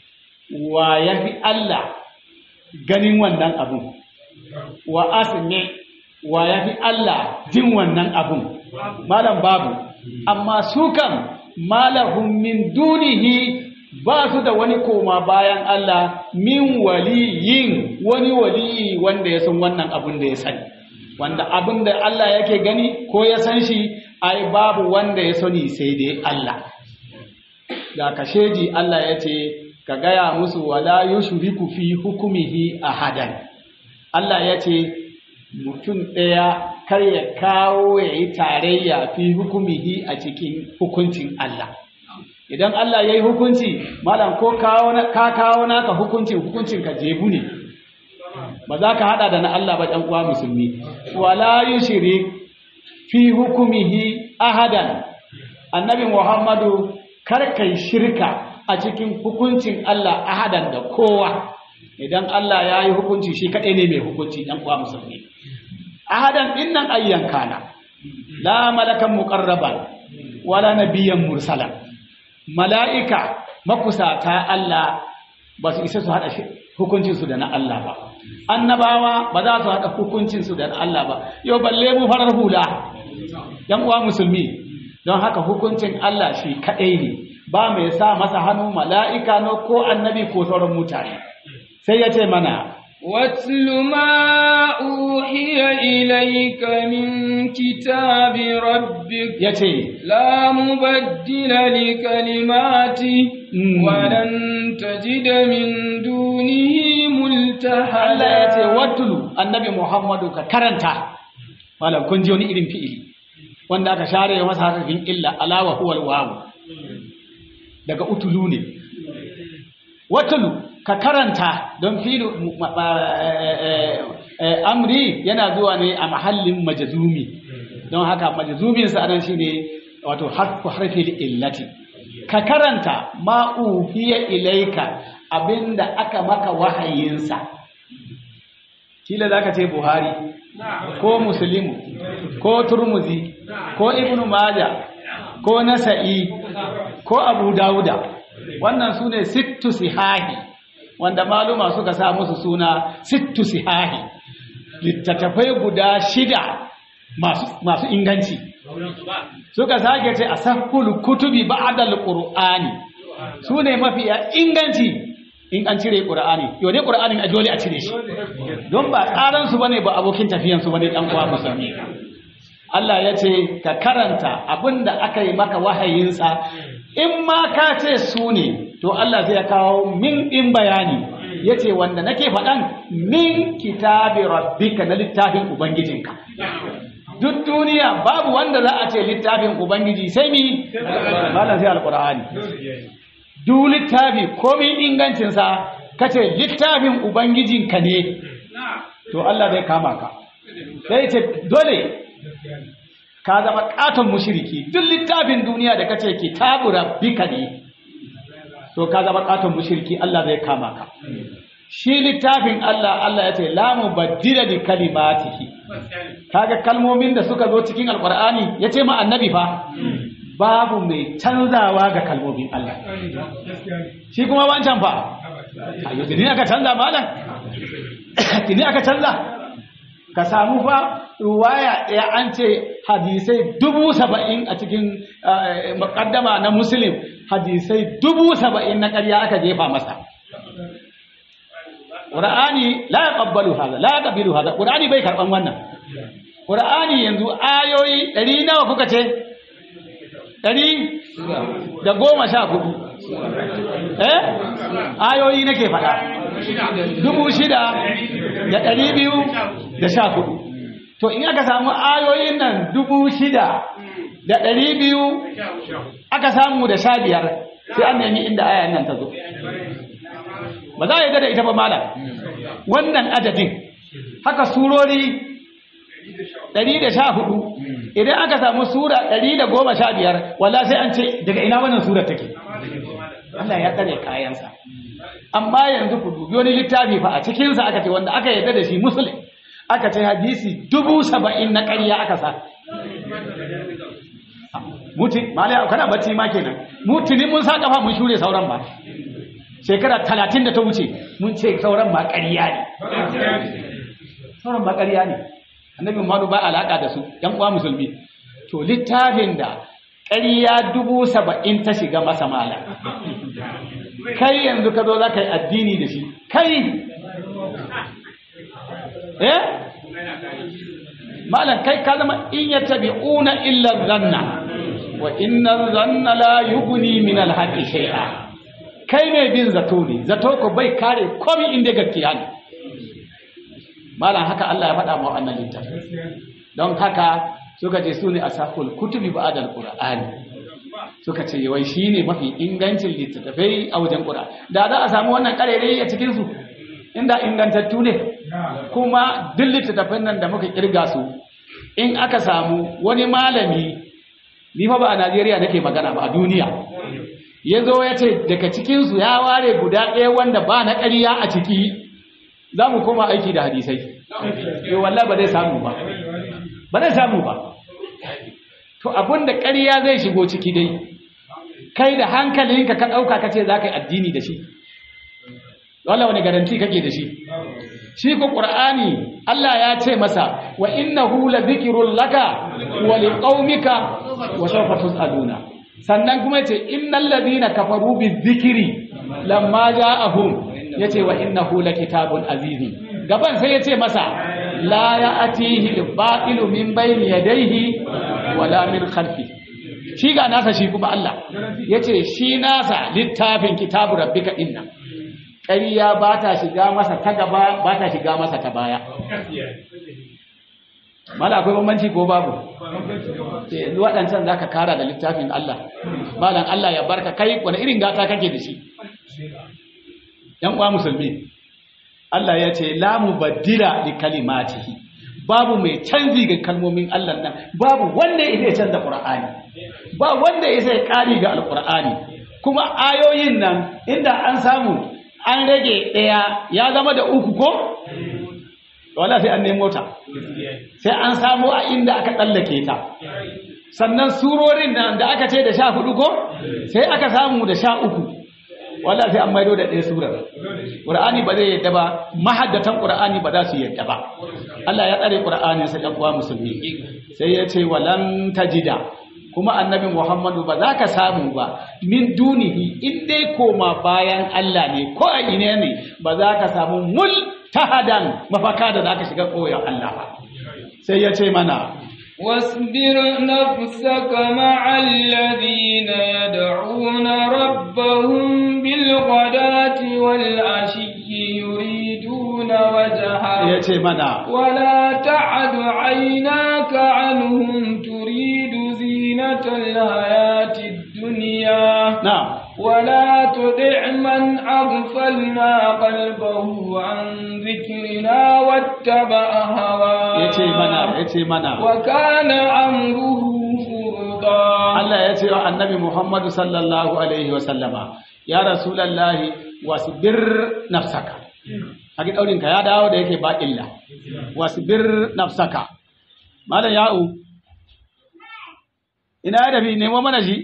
wa ya fi Allah ganin wannan abun wa asmi wa ya fi Allah jin wannan abun malam babu amma su kan malahum min dunihi ba su da wani koma bayan Allah min waliyin wani waliyi wanda ya san wannan abun da ya sani wanda abin da Allah yake gani ko ya san shi ai babu wanda ya sani sai dai Allah ga kasheji Allah ya ce ka gaya musu wala yushriku fi hukumihi ahadan Allah ya ce mutum ɗaya kar ya kawo ya yi tarayya fi hukumihi a cikin hukuncin Allah idan Allah ya yi hukunci malam ko ka kawo naka hukuncin hukuncin ka jebu ne ba za ka hada da na Allah ba ɗan uwa musulmi wala yushrik fi hukumihi ahadan annabi Muhammadu kar kai shirka a cikin hukuncin Allah ahadan da kowa idan Allah ya yi hukunci shi kaɗai ne mai hukunci ɗan uwa musulmi ahadan ɗin nan ayyan kana la malakan muqarraban wala nabiyyan mursala mala'ika makusata Allah ba su isa su haɗa hukuncinsu da na Allah ba annabawa ba za su haɗa hukuncinsu da na Allah ba yau balle mu farar hula ‘yan uwa musulmi don haka hukuncin Allah shi kaɗai ne ba mai sa masa hannu mala'ika no ko annabi ko sauran mutane sai ya ce mana واتل ما أوحي إليك من كتاب ربك ya ce لا مبدل لكلماته Mm. ولن تجد من دونه ملتحدا Allah ya ce watulu annabi Muhammadu ka karanta malam kun ji wani irin fi'ili wanda aka share masa harafin illa alawa huwal wawu daga utulu ne watulu ka karanta don filu mu- ma- ma- eh, eh, eh, amri yana zuwa ne a mahallin majazumi don haka majazumin sa anan shine wato harfu harfil illati ka karanta ma uhiya ilaika abinda aka maka wahayinsa kila zaka ce buhari ko muslimu ko turmuzi ko ibnu maja ko nasa'i ko abu dauda wannan sune sittu sihahi wanda maluma suka sa musu suna sittu sihahi littattafai guda shida masu, masu inganci suka sake ce a sahul kutubi ba'dal qur'ani sune mafiya inganci in an cire qur'ani yau dai qur'anin a dole a cire shi don ba tsaran su bane ba abokin tafiyan su bane dan uwa musulmi Allah ya ce ka karanta abinda aka yi maka wahayinsa in ma ka ce su ne to Allah zai kawo min in bayani yace wanda nake faɗan min kitabi rabbika na littafin ubangijinka duk duniya babu wanda za a ce littafin ubangiji sai mi malam sai alqur'ani duk littafi komin ingancinsa kace littafin ubangijinka ne to Allah zai kama ka sai ce dole ka zama katon mushriki duk littafin duniya da kace kitabu rabbika ne to ka zama katon mushriki Allah zai kama ka shi littafin Allah Allah ya ce la mubaddila li kalimatihi kaga kalmomin da suka zo cikin alqur'ani yace ma annabi fa babu mai canzawa ga kalmomin Allah shi kuma wancan fa ayo tuni aka canza malam tuni aka canza ka samu fa ruwaya ɗaya an ce hadisai dubu saba'in a cikin muƙaddama na muslim hadisai dubu saba'in na ƙarya aka jefa masa ƙura'ani la ya ƙabbalu haza la ya ƙabilu haza ƙura'ani bai karɓan wannan ƙura'ani yanzu ayoyi ɗari nawa kuka ce ɗari da goma sha hudu eh ayoyi nake faɗa dubu shida da ɗari biyu da sha hudu to in aka samu ayoyin nan dubu shida da ɗari biyu aka samu da sha biyar sai an nemi inda ayan nan ta zo ba za a yi da ita ba malam wannan adadin haka surori ɗari da sha hudu idan aka samu sura ɗari da goma sha biyar walla sai an ce daga ina wannan surar take Allah ya tsare kayansa amma yanzu ku dubi wani littafi fa a cikinsa aka ce wanda aka yarda da shi musulun aka ce hadisi dubu saba'in na ƙarya aka sa mutu malaya kana bacci ma kenan mutuni mun sa kafa mun shure sauran ba shekara talatin da ta wuce mun ce sauran ma ƙarya ne sauran ma ƙarya ne annabi Muhammadu ba alaka da su yan uwa musulmi to littafin da ƙarya dubu saba'in ta shiga masa mala kai yanzu ka zo za ka yi addini da shi kai eh malam kai ka zama in ya tabi una illa zanna wa inna zanna la yughni min al-haqqi shay'a kai mai bin zato ne zato ko bai kare komai inda gaskiya ne malam haka Allah ya faɗa mu wannan littafi don haka suka ce su ne asakul kutubi ba'dal qur'ani suka ce wai shine mafi ingancin littattafai a wajen qur'ani da za a samu wannan karere a cikin su inda ingantattu ne kuma duk littattafan nan da muka kirga su in aka samu wani malami ni fa ba a Najeriya nake magana ba a duniya ya zo ya ce daga cikinsu ya ware guda ɗaya wanda ba na ƙarya a ciki za mu koma aiki da hadisai yau wallah ba zai samu ba ba zai samu ba to abin da ƙarya zai shigo ciki dai kai da hankalinka ka ɗauka ka ce za ka yi addini da shi wala wani garanti kake da shi shi ko ƙur'ani Allah ya ce masa wa innahu la dhikrun laka wa liqaumika wa sawfa tus'aluna sannan kuma yace innal ladina kafaru bizikri lamma ja'ahum yace wa innahu lakitabun aziz gaban sai yace masa la ya'tihi al-batilu min bayni yadayhi wala min khalfi shi ga nasa shi kuma Allah yace shi nasa littafin kitabu rabbika inna ƙarya ba ta shiga masa ta gaba ba ta shiga masa ta baya mala akwai bambanci ko babu yanzu waɗancan za ka kara da littafin Allah malam Allah ya barka kai wani irin gata kake da shi ‘yan uwa musulmi Allah ya ce la mubaddila li kalimatihi babu mai canji ga kalmomin Allah nan babu wanda ya canza Qur'ani ba wanda ya sai kari ga Alqur'ani kuma ayoyin nan inda an samu an rage ɗaya ya zama da uku ko wala sai an nemo ta sai an samu a inda aka tsallake ta sannan surorin nan da aka ce da sha hudu ko sai aka samu da sha uku wala sai an maido da ɗaya surar ƙur'ani ba zai yadda ba mahaddatan ƙur'ani ba za su yadda ba Allah ya tsare ƙur'ani sai ɗan uwa musulmi sai ya ce walan tajida kuma annabi Muhammadu ba za ka samu ba min dunihi in dai koma bayan Allah ne ko a ine ne ba za ka samu mul tahadan mafaka da za ka shiga koyon Allah ba sai ya ce mana واصبر نفسك مع الذين يدعون ربهم بالغداة والعشي يريدون وجهه ya ce mana ولا تعد عيناك عنهم تريد زينة الحياة الدنيا na ولا تطع من أغفلنا قلبه عن ذكرنا واتبع ya ce mana هواه ya ce mana وكان أمره فرطا Allah ya ce wa annabi Muhammadu sallallahu alaihi wasallama ya rasulallahi wasbir nafsaka haki daurinka ya dawo da yake ba illa wasbir nafsaka malam ya'u ina da bi nemo mana shi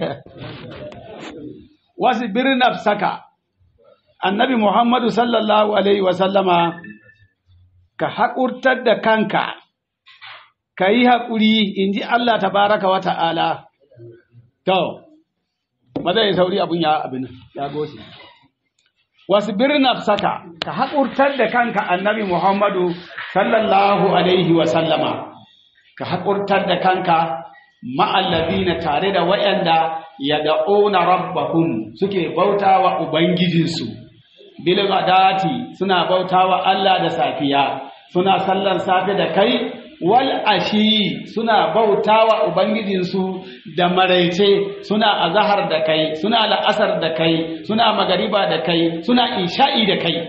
wasbir nafsaka annabi Muhammadu sallallahu alaihi wasallama ka haƙurtar da kanka ka yi haƙuri in ji Allah tabaraka wa ta'ala to ba zai sauri abin ya abin ya gosi wasu birnin saka ka haƙurtar da kanka annabi Muhammadu sallallahu alaihi wa sallama ka haƙurtar da kanka ma'allazina tare da waɗanda ya da'una rabbahum suke bautawa ubangijinsu bil ghadati suna bautawa Allah da safiya suna sallar safe da kai wal ashi suna bautawa ubangijinsu da maraice suna azahar da kai suna la'asar da kai suna magariba da kai suna isha'i da kai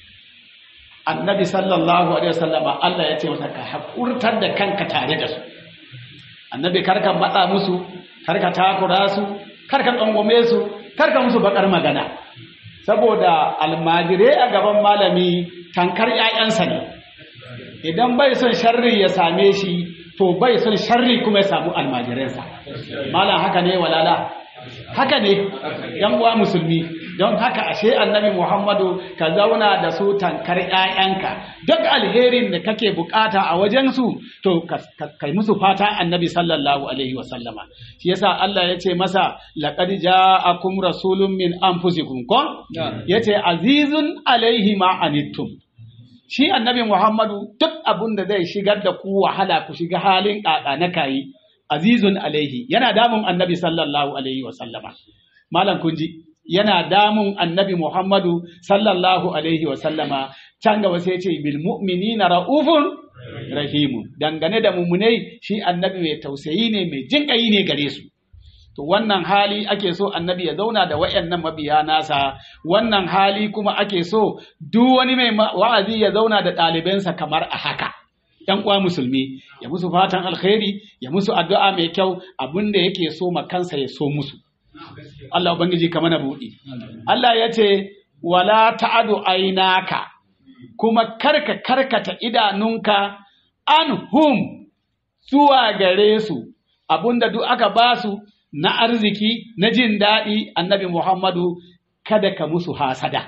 annabi sallallahu alaihi wasallama Allah ya ce masa ka hakurtar da kanka tare da su annabi karka matsa musu karka takura su karka tsangwame su karka musu bakar magana saboda almajirai a gaban malami tankar 'ya'yansa ne idan bai son sharri ya same shi to bai son sharri kuma ya samu almajiransa malam haka ne walala haka ne yan uwa musulmi don haka ashe annabi muhammadu ka zauna da su tankar 'ya'yanka duk alherin da kake bukata a wajensu to kai musu fata annabi sallallahu alaihi wasallama shi yasa Allah ya ce masa laqad ja'akum rasulun min anfusikum ko yace azizun alaihi ma anittum shi annabi Muhammadu duk abin da zai shigar da ku wahala ku shiga halin ƙaƙa na kayi azizun alaihi yana damun annabi sallallahu alaihi wasallama malam kunji yana damun annabi Muhammadu sallallahu alaihi wasallama can gaba sai ce bil mu'minina ra'ufun rahimun dangane da mummunai shi annabi mai tausayi ne mai jinƙayi ne gare su to wannan hali ake so annabi ya zauna da wayannan mabiya nasa wannan hali kuma ake so duk wani mai wa'azi ya zauna da ɗalibansa kamar a haka ‘yan uwa musulmi ya musu fatan alkhairi ya musu addu'a mai kyau abin da yake so makansa ya so musu Allah ubangiji ka mana buɗi Allah ya ce wala ta'adu ainaka kuma karka karkata idanunka an hum zuwa gare su abinda duk aka basu na arziki na jin daɗi annabi Muhammadu kada ka musu hasada.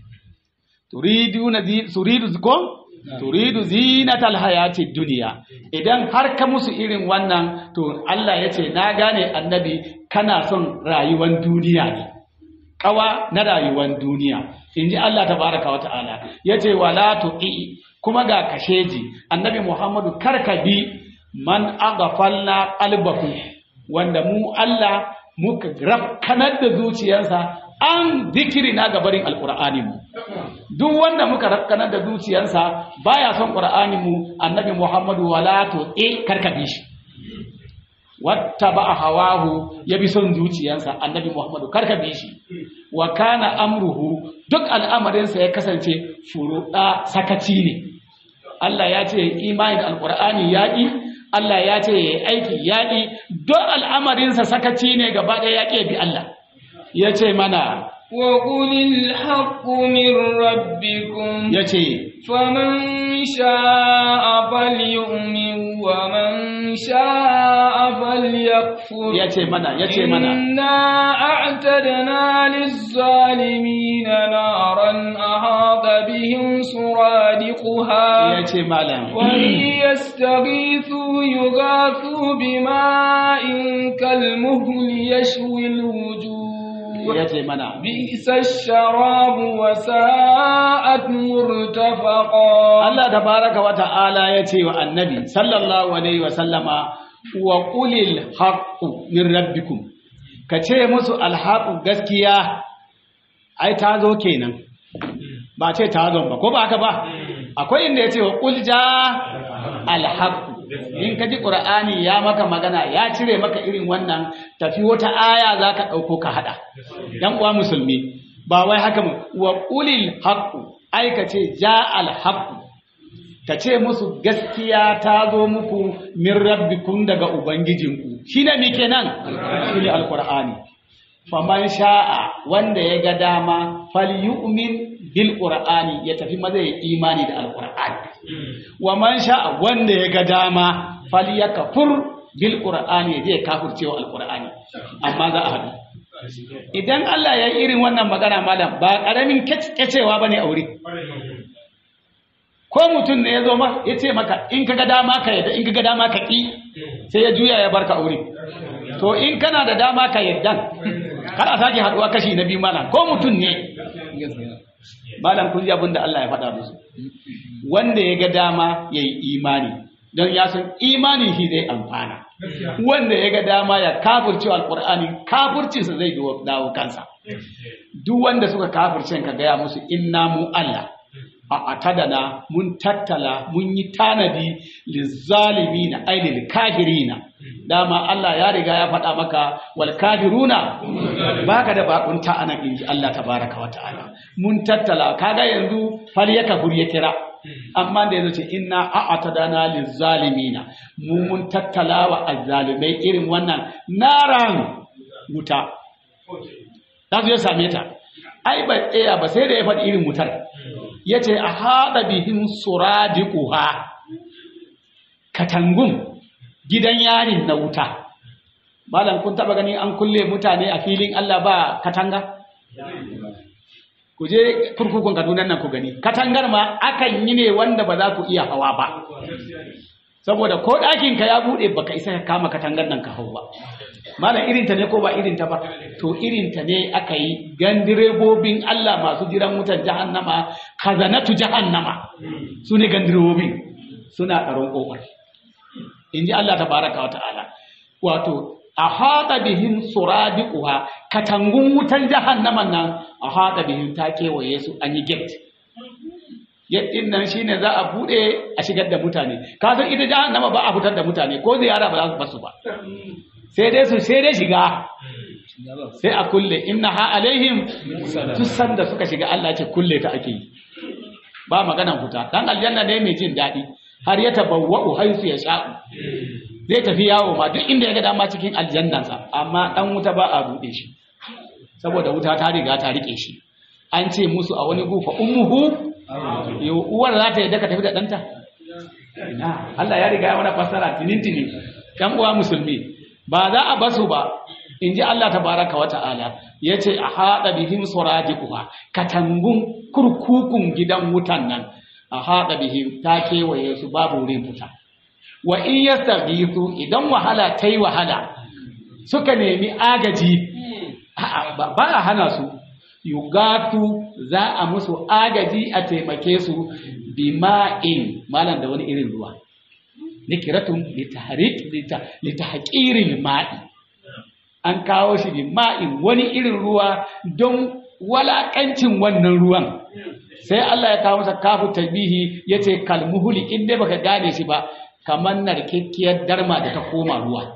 Turidu na suridu ko? Turidu zinatal hayati duniya. Idan har ka musu irin wannan to Allah ya ce na gane annabi kana son rayuwan duniya ne. Kawa na rayuwan duniya. In ji Allah tabaraka wa ta'ala. Ya ce wala tu'i kuma ga kasheji annabi Muhammadu karka bi man aghfalna qalbahu wanda mu Allah muka rafkanar da zuciyarsa an zikiri na gabarin alƙur'ani mu duk wanda muka rafkanar da zuciyarsa baya son ƙur'ani mu annabi muhammadu wala to e karkabe shi wata ba a hawahu ya bi son zuciyarsa annabi muhammadu karkabe shi wa kana amruhu duk al'amarinsa ya kasance furuɗa sakaci ne Allah ya ce imani da alƙur'ani yaƙi Allah ya ce ya aiki yaƙi don al'amarinsa sakaci ne gaba ɗaya yaƙi bi Allah ya ce mana wa ƙulil haƙƙu min rabbikum ya ce faman sha'a falyu'min wa man sha'a falyakfur ya ce mana ya ce mana inna a'tadna lizzalimin naran ahata bihim suradiquha ya ce malam وإن يستغيثوا يغاثوا بماء كالمهل يشوي الوجوه ya ce mana بئس الشراب وساءت مرتفقا Allah tabaraka wa ta'ala ya ce wa annabi sallallahu alaihi wa sallama wa qulil haqqu min rabbikum ka ce musu alhaqu gaskiya ai ta zo kenan ba ce tazon ba ko ba haka ba akwai inda ya ce wa ƙulja alhaku in ka ji ƙura'ani ya maka magana ya cire maka irin wannan tafi wata aya za ka ɗauko ka haɗa ‘yan uwa musulmi ba wai haka mu wa ƙulil haku ai ka ce ja alhaku ka ce musu gaskiya ta zo muku min rabbikun daga ubangijinku shi ne muke nan shi ne alƙur'ani faman sha'a wanda ya ga dama falyu'min bil qur'ani ya tafi maza ya imani da alqur'ani wa man sha'a wanda ya ga dama falyakfur bil qur'ani ya je kafircewa alqur'ani amma za a haɗu idan Allah ya yi irin wannan magana malam ba karamin kecewa bane aure ko mutum ne ya zo ma ya ce maka in ka ga dama ka yadda in ka ga dama ka ƙi sai ya juya ya barka aure to in kana da dama ka yadda kar a sake haduwa kashi na biyu malam ko mutum ne malam kun ji abin da Allah ya faɗa musu wanda ya ga dama ya yi imani don ya san imani shi zai amfana wanda ya ga dama ya kafirce alkur'ani kafircinsa zai dawo kansa duk wanda suka kafirce ka gaya musu inna mu Allah a atadana mun tattala mun yi tanadi lizzalimina ay lil kafirina dama Allah ya riga ya faɗa maka wal kafiruna baka da bakunta anan inji Allah tabaraka wa ta'ala mun tattala kaga yanzu fal ya kafur ya kira amma da yazo ce inna a'tadana lizzalimina mu mun tattala wa azzalimai irin wannan naran wuta za su ya same ta ai ba tsaya ba sai da ya faɗi irin wutar ya ce a haɗa bihin suradiquha katangun gidan yarin na wuta malam kun taɓa gani an kulle mutane a filin Allah ba katanga ku je kurkukun Kaduna nan ku gani katangar ma akan yi ne wanda ba za ku iya hawa ba saboda ko ɗakin ka ya buɗe baka isa ka kama katangar nan ka hau ba malam irinta ne ko ba irinta ba to irinta ne aka yi gan direbobin Allah masu jiran wutan jahannama kazanatu jahannama su ne gan direbobin suna tsaron ƙofar in ji Allah tabaraka wa ta'ala wato a haɗa bihin suradiquha katangun wutan jahannaman nan a haɗa bihin ta kewaye su an yi gate yadda nan shine za a buɗe a shigar da mutane ka san ita jahannama ba a fitar da mutane ko ziyara ba za su basu ba sai dai su sai dai shiga sai a kulle inna ha alaihim tusan da suka shiga Allah ce kulle ta ake yi ba maganan fita dan aljanna ne mai jin daɗi har ya tabawwa'u haisu ya sha'u zai tafi yawo ma duk inda ya ga dama cikin aljannansa amma dan wuta ba a buɗe shi saboda wuta ta riga ta rike shi an ce musu a wani gufa ummuhu uwar za ta yi daga tafi da ɗanta Allah ya riga ya mana fassara tinintini ɗan uwa musulmi ba za a basu ba in ji Allah tabaraka wa ta'ala ya ce a haɗa bihim suradiquha katangun kurkukun gidan wutan nan a haɗa bihim ta kewaye su babu wurin fita wa in yastaghithu idan wahala ta yi wahala suka nemi agaji ba a hana su yugatu za a musu agaji a taimake su bima'in malam da wani irin ruwa nikiratun litahqirin ma'i an kawo shi bima'in wani irin ruwa don walakancin wannan ruwan sai Allah ya kawo masa kafu tabihi yace kalmuhuli in dai baka gane shi ba kamar narkekkiyar darma da ta koma ruwa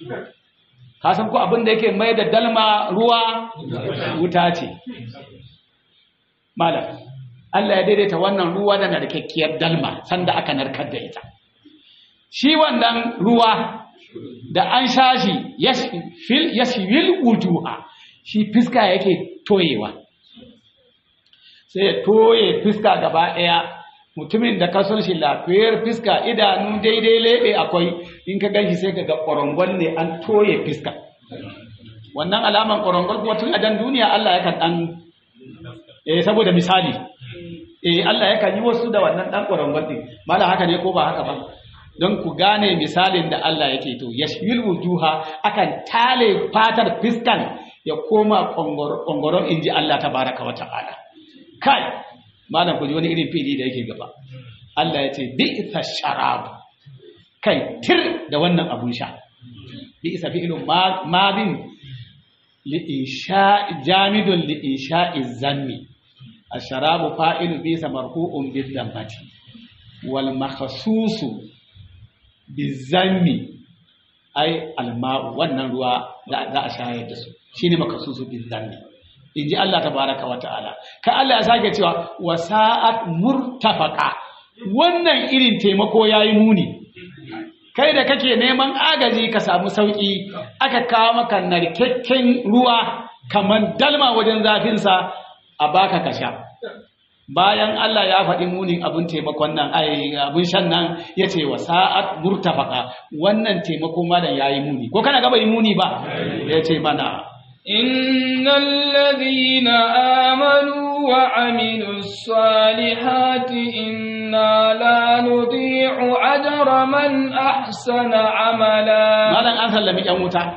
ka san ko abin da yake mai da dalma ruwa wuta ce malam Allah ya daidaita wannan ruwa da narkakkiyar dalma sanda aka narkar da ita shi wannan ruwa da an sha shi yashfil wujuha shi fiska yake toyewa sai ya toye fiska gaba ɗaya mutumin da ka son shi lafiyar fiska idanu daidai lebe akwai in ka ganshi sai ka ga ƙwarongon ne an toye fiska wannan alaman ƙwarongon kuma tun a dan duniya Allah yakan ɗan eh saboda misali eh Allah yakan yi wasu da wannan ɗan ƙwarongon ɗin mala haka ne ko ba haka ba don ku gane misalin da Allah yake to yashwil wujuha akan tale fatar fiskan ya koma ƙongoron inji Allah tabaraka wa ta'ala kai malam ku ji wani irin fili da yake gaba Allah ya ce bi'sa sharab kai tir da wannan abun sha bi'sa fi'lun madin li insha jamidun li insha'i zanni asharabu fa'ilu bisa marfu'un bil dammati wal makhsusu bizammi ai alma'u wannan ruwa za a shayar da su shine makhsusu bizammi inji Allah tabaraka wa ta'ala ka Allah ya sake cewa wasa'at murtafaqa wannan irin taimako yayi muni kai da kake neman agaji ka samu sauki aka kawo maka narkakken ruwa kaman dalma wajen zafinsa a baka ka sha bayan Allah ya faɗi munin abin taimakon nan ai abin shan nan ya ce wa sa'at murtafaka wannan taimako malam yayi muni ko kana gaba yi muni ba ya ce mana إن الذين آمنوا وعملوا الصالحات إنا لا نضيع أجر من أحسن عملا malam an sallami yan wuta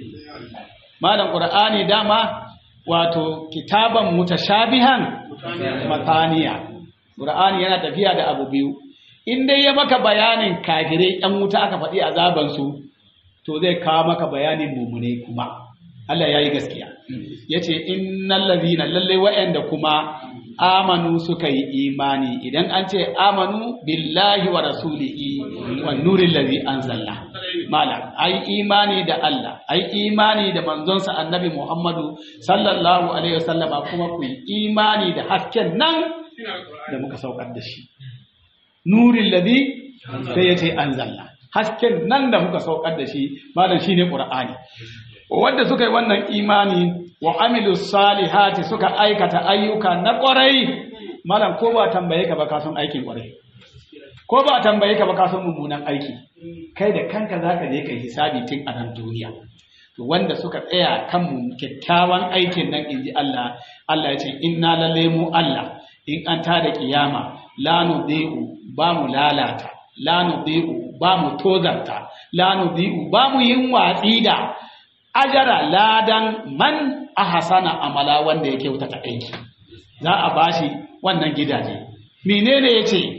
malam qur'ani dama wato kitaban mutashabihan mataniya qur'ani yana tafiya da abu biyu in dai ya maka bayanin kafirai yan wuta aka faɗi azaban su to zai kawo maka bayanin mumune kuma Allah ya yi gaskiya ya ce innal ladhina lalle wa'anda kuma amanu suka yi imani idan an ce amanu billahi wa rasulihi wa nuril ladhi anzalna malam ai imani da Allah ai imani da manzonsa annabi Muhammadu sallallahu alaihi wasallama kuma ku yi imani da hasken nan da muka saukar da shi nuril ladhi sai ya ce anzalna hasken nan da muka saukar da shi malam shine qur'ani wanda suka yi wannan imani wa amilu salihati suka aikata ayyuka na ƙwarai malam ko ba tambaye ka ba ka san aikin ƙwarai ko ba tambaye ka ba ka san mummunan aiki kai da kanka zaka je kai hisabi tun a nan duniya to wanda suka tsaya kan mu kyakkyawan aikin nan inji Allah Allah ya ce inna lalle mu Allah in an tada kiyama la nudiu ba mu lalata la nudiu ba mu tozarta la nudiu ba mu yin watsi da ajara ladan man ahsana amala wanda ya kyautata aiki za a bashi wannan gidaje menene yace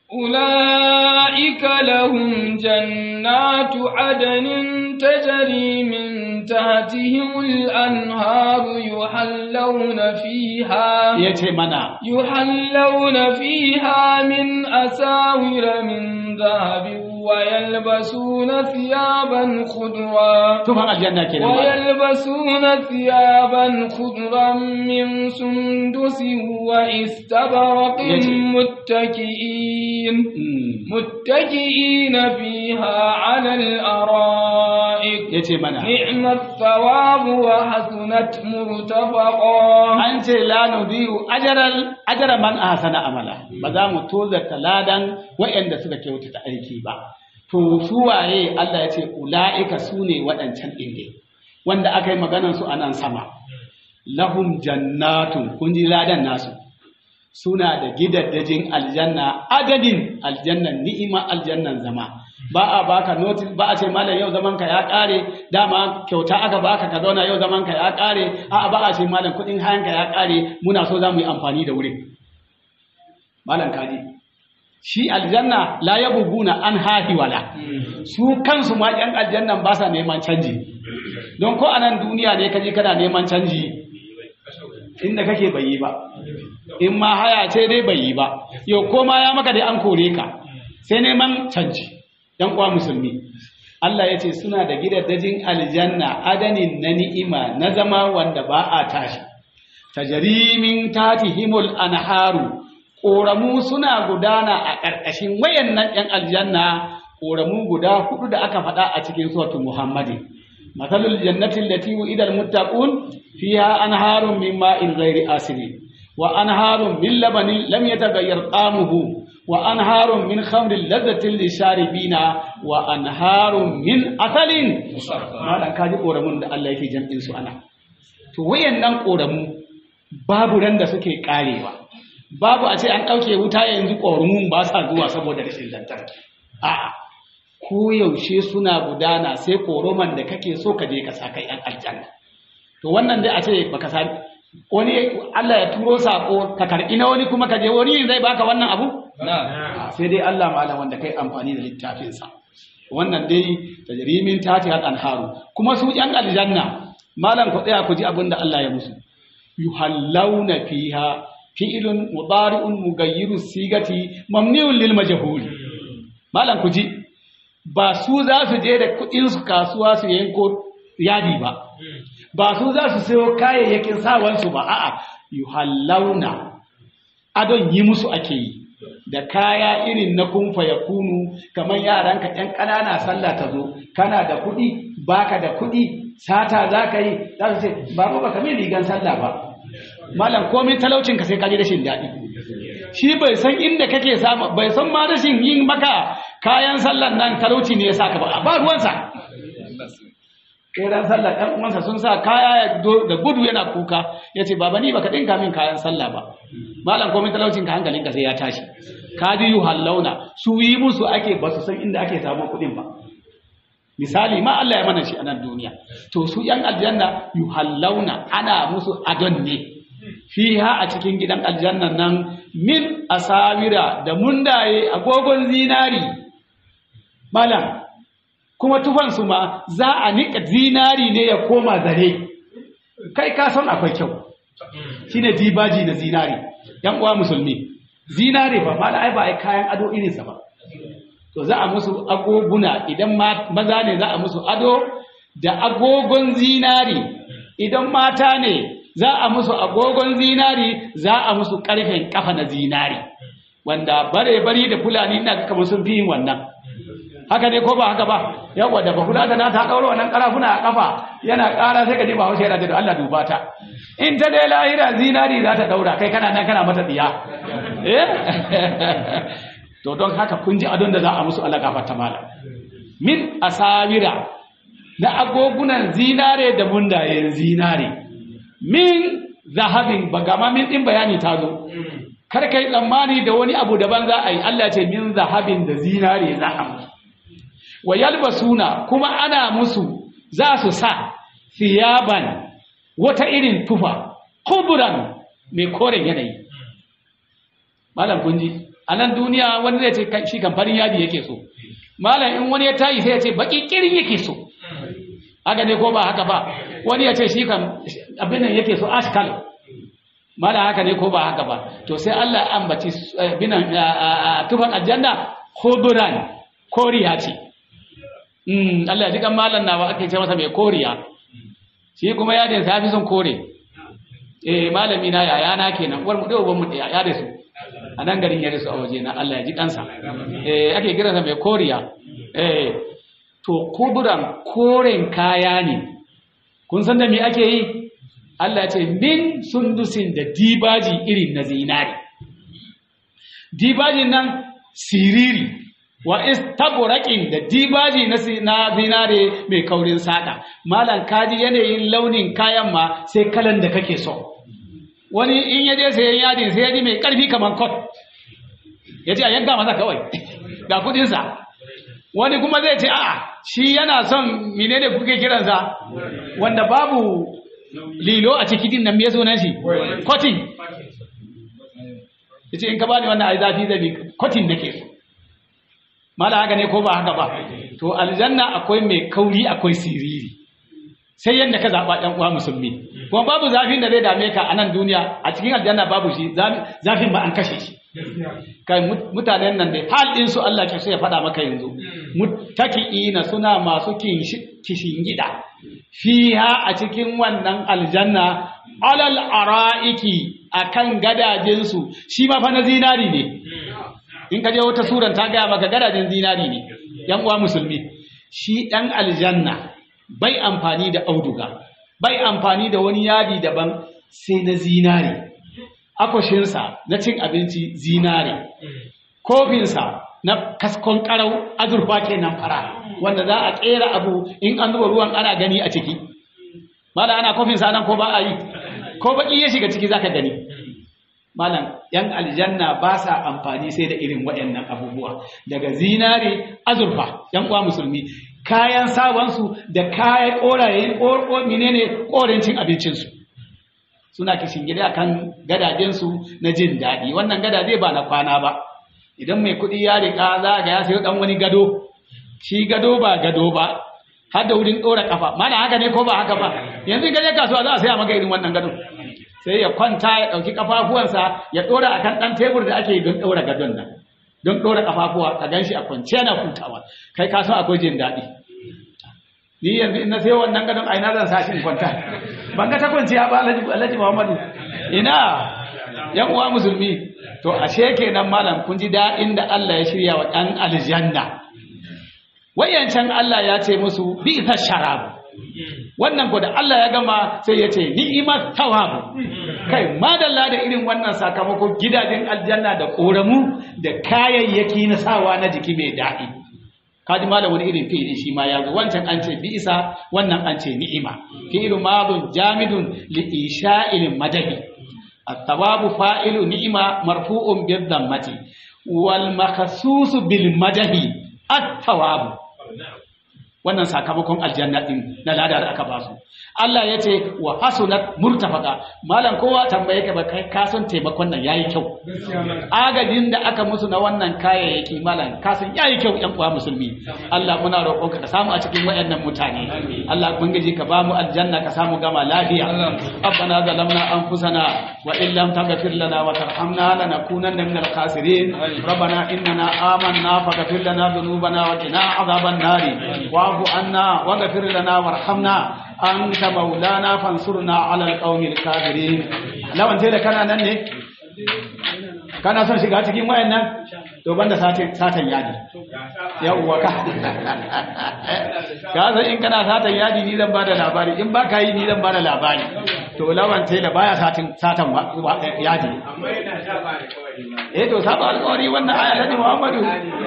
أولئك لهم جنات عدن تجري من تحتهم الأنهار يحلون فيها yace mana يحلون فيها من أساور من ذهب ويلبسون ثيابا خضرا tufan aljanna kenan ba ويلبسون ثيابا خضرا من سندس واستبرق يجي. متكئين Mm. متكئين فيها على الأرائك yace mana نعم الثواب وحسنت مرتفقا an ce la nudiyu ajaral ajara man ahsana amala ba za mu tozarta ladan waɗanda suka kyautata aiki ba to su waye Allah ya ce ulaika sune waɗancan ɗin ne wanda aka yi maganar su a nan sama lahum jannatun kun ji ladan nasu suna da gidaddajin aljanna adadin aljannan ni'ima aljannan zama ba a baka notice ba a ce malam yau zaman ka ya kare dama kyauta aka baka ka zauna yau zaman ka ya kare a ba a ce malam kudin hayan ka ya kare muna so za mu yi amfani da wurin malam kaji shi aljanna la yabuguna an hahi wala su kansu ma yan aljannan ba sa neman canji don ko anan duniya ne kaji kana neman canji inda kake bai yi ba in ma haya ce dai bai yi ba yau ko ma ya maka dai an kore ka sai neman canji yan uwa musulmi Allah ya ce suna da gidaddajin aljanna adanin na ni'ima na zama wanda ba a tashi tajrimin tatihimul anharu ƙoramu suna gudana a ƙarƙashin wayannan ‘yan aljanna ƙoramu guda hudu da aka faɗa a cikin suratul muhammadin mathalul jannatin lati idal muttaqun fiha anharun min ma'in ghairi asirin wa anharun min labanin lam yataghayyar qamuhu wa anharun min khamrin ladhatin lisharibina wa anharun min asalin malan kaji ƙoramun da Allah yake jam'in su ana to wayannan ƙoramu babu ran da suke karewa babu a ce an ɗauke wuta yanzu ƙorumun ba sa zuwa saboda rashin lantarki a'a ko yaushe suna gudana sai ƙoroman da kake so ka je ka sa kai yan aljanna to wannan dai a ce baka sa wani Allah ya turo sako ka karɓi na wani kuma ka je wani zai baka wannan abu sai dai Allah malam wanda kai amfani da littafinsa wannan dai tajrimin tati al anharu kuma su yan aljanna malam ku tsaya ku ji abin da Allah ya musu yuhallawna fiha fi'ilun mudari'un mugayyiru sigati mamniun lil majhul malam ku ji ba su za su je da kuɗin su kasuwa su yanko yadi ba ba su za su sayo kayayyakin sawansu ba a'a yuhallawna adon yi musu ake yi da kaya irin na kumfa ya kunu kamar yaranka ɗan ƙanana sallah ta zo kana da kuɗi baka da kuɗi sata za ka yi za su ce babu baka min rigan sallah ba malam komai talaucinka sai ka ji rashin daɗi shi bai san inda kake samu bai san ma rashin yin maka kayan sallan nan talauci ne ya saka ba ba ruwansa ran sallah ɗan uwansa sun sa kaya da gudu yana kuka ya ce baba ni baka ɗinka min kayan sallah ba malam komai talaucin ka hankalinka sai ya tashi ka ji yu hallauna su yi musu ake ba su san inda ake samun kuɗin ba misali ma Allah ya mana shi a nan duniya to su yan aljanna yu hallauna ana musu adon ne fiha a cikin gidan aljannan nan min asawira da mundaye agogon zinari malam kuma tufansu ma za a niƙa zinari ne ya koma zare kai ka san akwai kyau shine dibaji na zinari yan uwa musulmi zinari ba mala ai ba ai kayan ado irinsa ba to za a musu agoguna idan maza ne za a musu ado da agogon zinari idan mata ne za a musu agogon zinari za a musu ƙarfen kafa na zinari wanda bare bari da fulani ina kamar sun fi yin wannan haka ne ko ba haka ba yawa da bakula da na ta daura wannan karafuna a kafa yana ƙara sai ka ji ba haushe yana da Allah duba ta in ta dai lahira zinari za ta daura kai kana nan kana mata tsiya eh to don haka kun ji adon da za a musu Allah gafarta mala min asawira na agogunan zinare da mundayen zinare min zahabin bagama min din bayani ta zo kar kai tsammani da wani abu daban za a yi Allah ya ce min zahabin da zinare za a musu wa yalbasuna kuma ana musu za su sa thiyaban wata irin tufa kuburan mai koren yanayi malam kunji a nan duniya wani zai ce shi kamfanin yadi yake so malam in wani ya tayi sai ya ce baki kirin yake so haka ne ko ba haka ba wani ya ce shi kan abin nan yake so ashkal malam haka ne ko ba haka ba to sai Allah ya ambaci binan tufan aljanna kuburan koriya ce Allah ya ji kan malam nawa ake ce masa mai koriya shi kuma yadin sa fi son kore eh malami na yaya na kenan uwar mu da uban mu da ya da su a nan garin ya da su a waje na Allah ya ji kansa eh ake kiran sa mai koriya eh to kuburan koren kaya ne kun san da me ake yi Allah ya ce min sundusin da dibaji irin na zinari dibajin nan siriri wa istabraqin da dibaji na zinare mai kaurin sada malan kaji yanayin launin kayan ma sai kalan da kake so wani in yaje sayan yadin sai yaji mai karfi kaman kot yace a yanka masa kawai ga kudin sa wani kuma zai ce a'a shi yana son menene kuke kiransa wanda babu lilo a cikin din nan me sunan shi kotin yace in ka bani wannan ai zafi zabi kotin nake so mala haka ne ko ba haka ba to aljanna akwai mai kauri akwai siriri sai yadda ka zaɓa ɗan uwa musulmi kuma babu zafin da zai dame ka a nan duniya a cikin aljanna babu shi zafin ba an kashe shi kai mutanen nan dai hal din su Allah ke so ya faɗa maka yanzu muttaki'ina suna masu kishin gida fiha a cikin wannan aljanna alal ara'iki akan gadajin su shi ma fa na zinari ne in ka je wata suran ta gaya maka gadajin zinari ne yan uwa musulmi shi ɗan aljanna bai amfani da auduga bai amfani da wani yadi daban sai na zinari akwashinsa na cin abinci zinari kofinsa na kaskon karau azurfa kenan fara wanda za a tsera abu in an zuba ruwan ana gani a ciki mala ana kofinsa nan ko ba a yi ko baki ya shiga ciki zaka gani malam yan aljanna ba sa amfani sai da irin waɗannan abubuwa daga zinare azurfa yan uwa musulmi kayan sabansu da kayan korayen menene korancin abincinsu suna kishin gida kan gadajensu na jin daɗi wannan gadaje ba na kwana ba idan mai kuɗi ya riƙa za ga ya sayo ɗan wani gado shi gado ba gado ba har da wurin ɗora ƙafa mana haka ne ko ba haka ba yanzu gaje kasuwa za a saya maka irin wannan gado sai ya kwanta ya ɗauki kafafuwansa ya ɗora akan ɗan tebur da ake don ɗora gadon nan don ɗora kafafuwa ka gan shi a kwance yana hutawa kai ka san akwai jin daɗi ni yanzu in na sai wannan gadon a ina zan sa shi in kwanta ban ga ta kwanciya ba alhaji alhaji muhammadu ina yan uwa musulmi to ashe kenan malam kun ji daɗin da Allah ya shirya wa ɗan aljanna wayancan Allah ya ce musu bi ita sharabu wannan ko da Allah ya gama sai ya ce ni'imat tawabu kai madalla da irin wannan sakamako gidajen aljanna da koramu da kayayyaki na sawa na jiki mai daɗi kaji malam wani irin fi'ili shi ma ya zo wancan an ce bi isa wannan an ce ni'ima fi'ilu madun jamidun li isha'il madahi at-tawabu fa'ilu ni'ima marfu'un bi dhammati wal makhsusu bil madahi at-tawabu wannan sakamakon aljanna din na lada da aka basu Allah ya ce wa hasunat murtafaka malam kowa tambaye ka ba kai ka san taimakon nan yayi kyau agajin da aka musu na wannan kayayyaki malam ka san yayi kyau yan uwa musulmi Allah muna roƙon ka samu a cikin wayannan mutane Allah ubangiji ka bamu aljanna ka samu gama lafiya rabbana zalamna anfusana wa in lam taghfir lana wa tarhamna lanakunanna minal khasirin rabbana innana amanna faghfir lana dhunubana wa qina adhaban nari wa'fu anna waghfir lana warhamna أنت مولانا فانصرنا على القوم الكافرين lawan sai da kana nan ne kana son shiga cikin wayannan to banda satan satan yadi yawwa ka ka san in kana satan yadi ni zan bada labari in ba ka yi ni zan bada labari to lawan sai da baya satan satan yadi eh to saba alƙawari wannan aya ta Muhammadu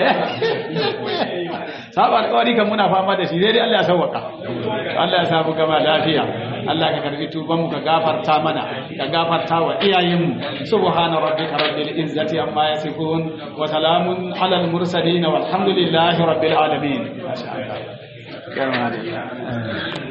saba alƙawari kan muna fama da shi dai dai Allah ya sauwaka Allah ya samu gama lafiya Allah ka karbi tuban mu ka gafarta mana ka gafarta wa iyayenmu subhana rabbika rabbil izzati amma yasifun wa salamun alal mursalin walhamdulillahi rabbil alamin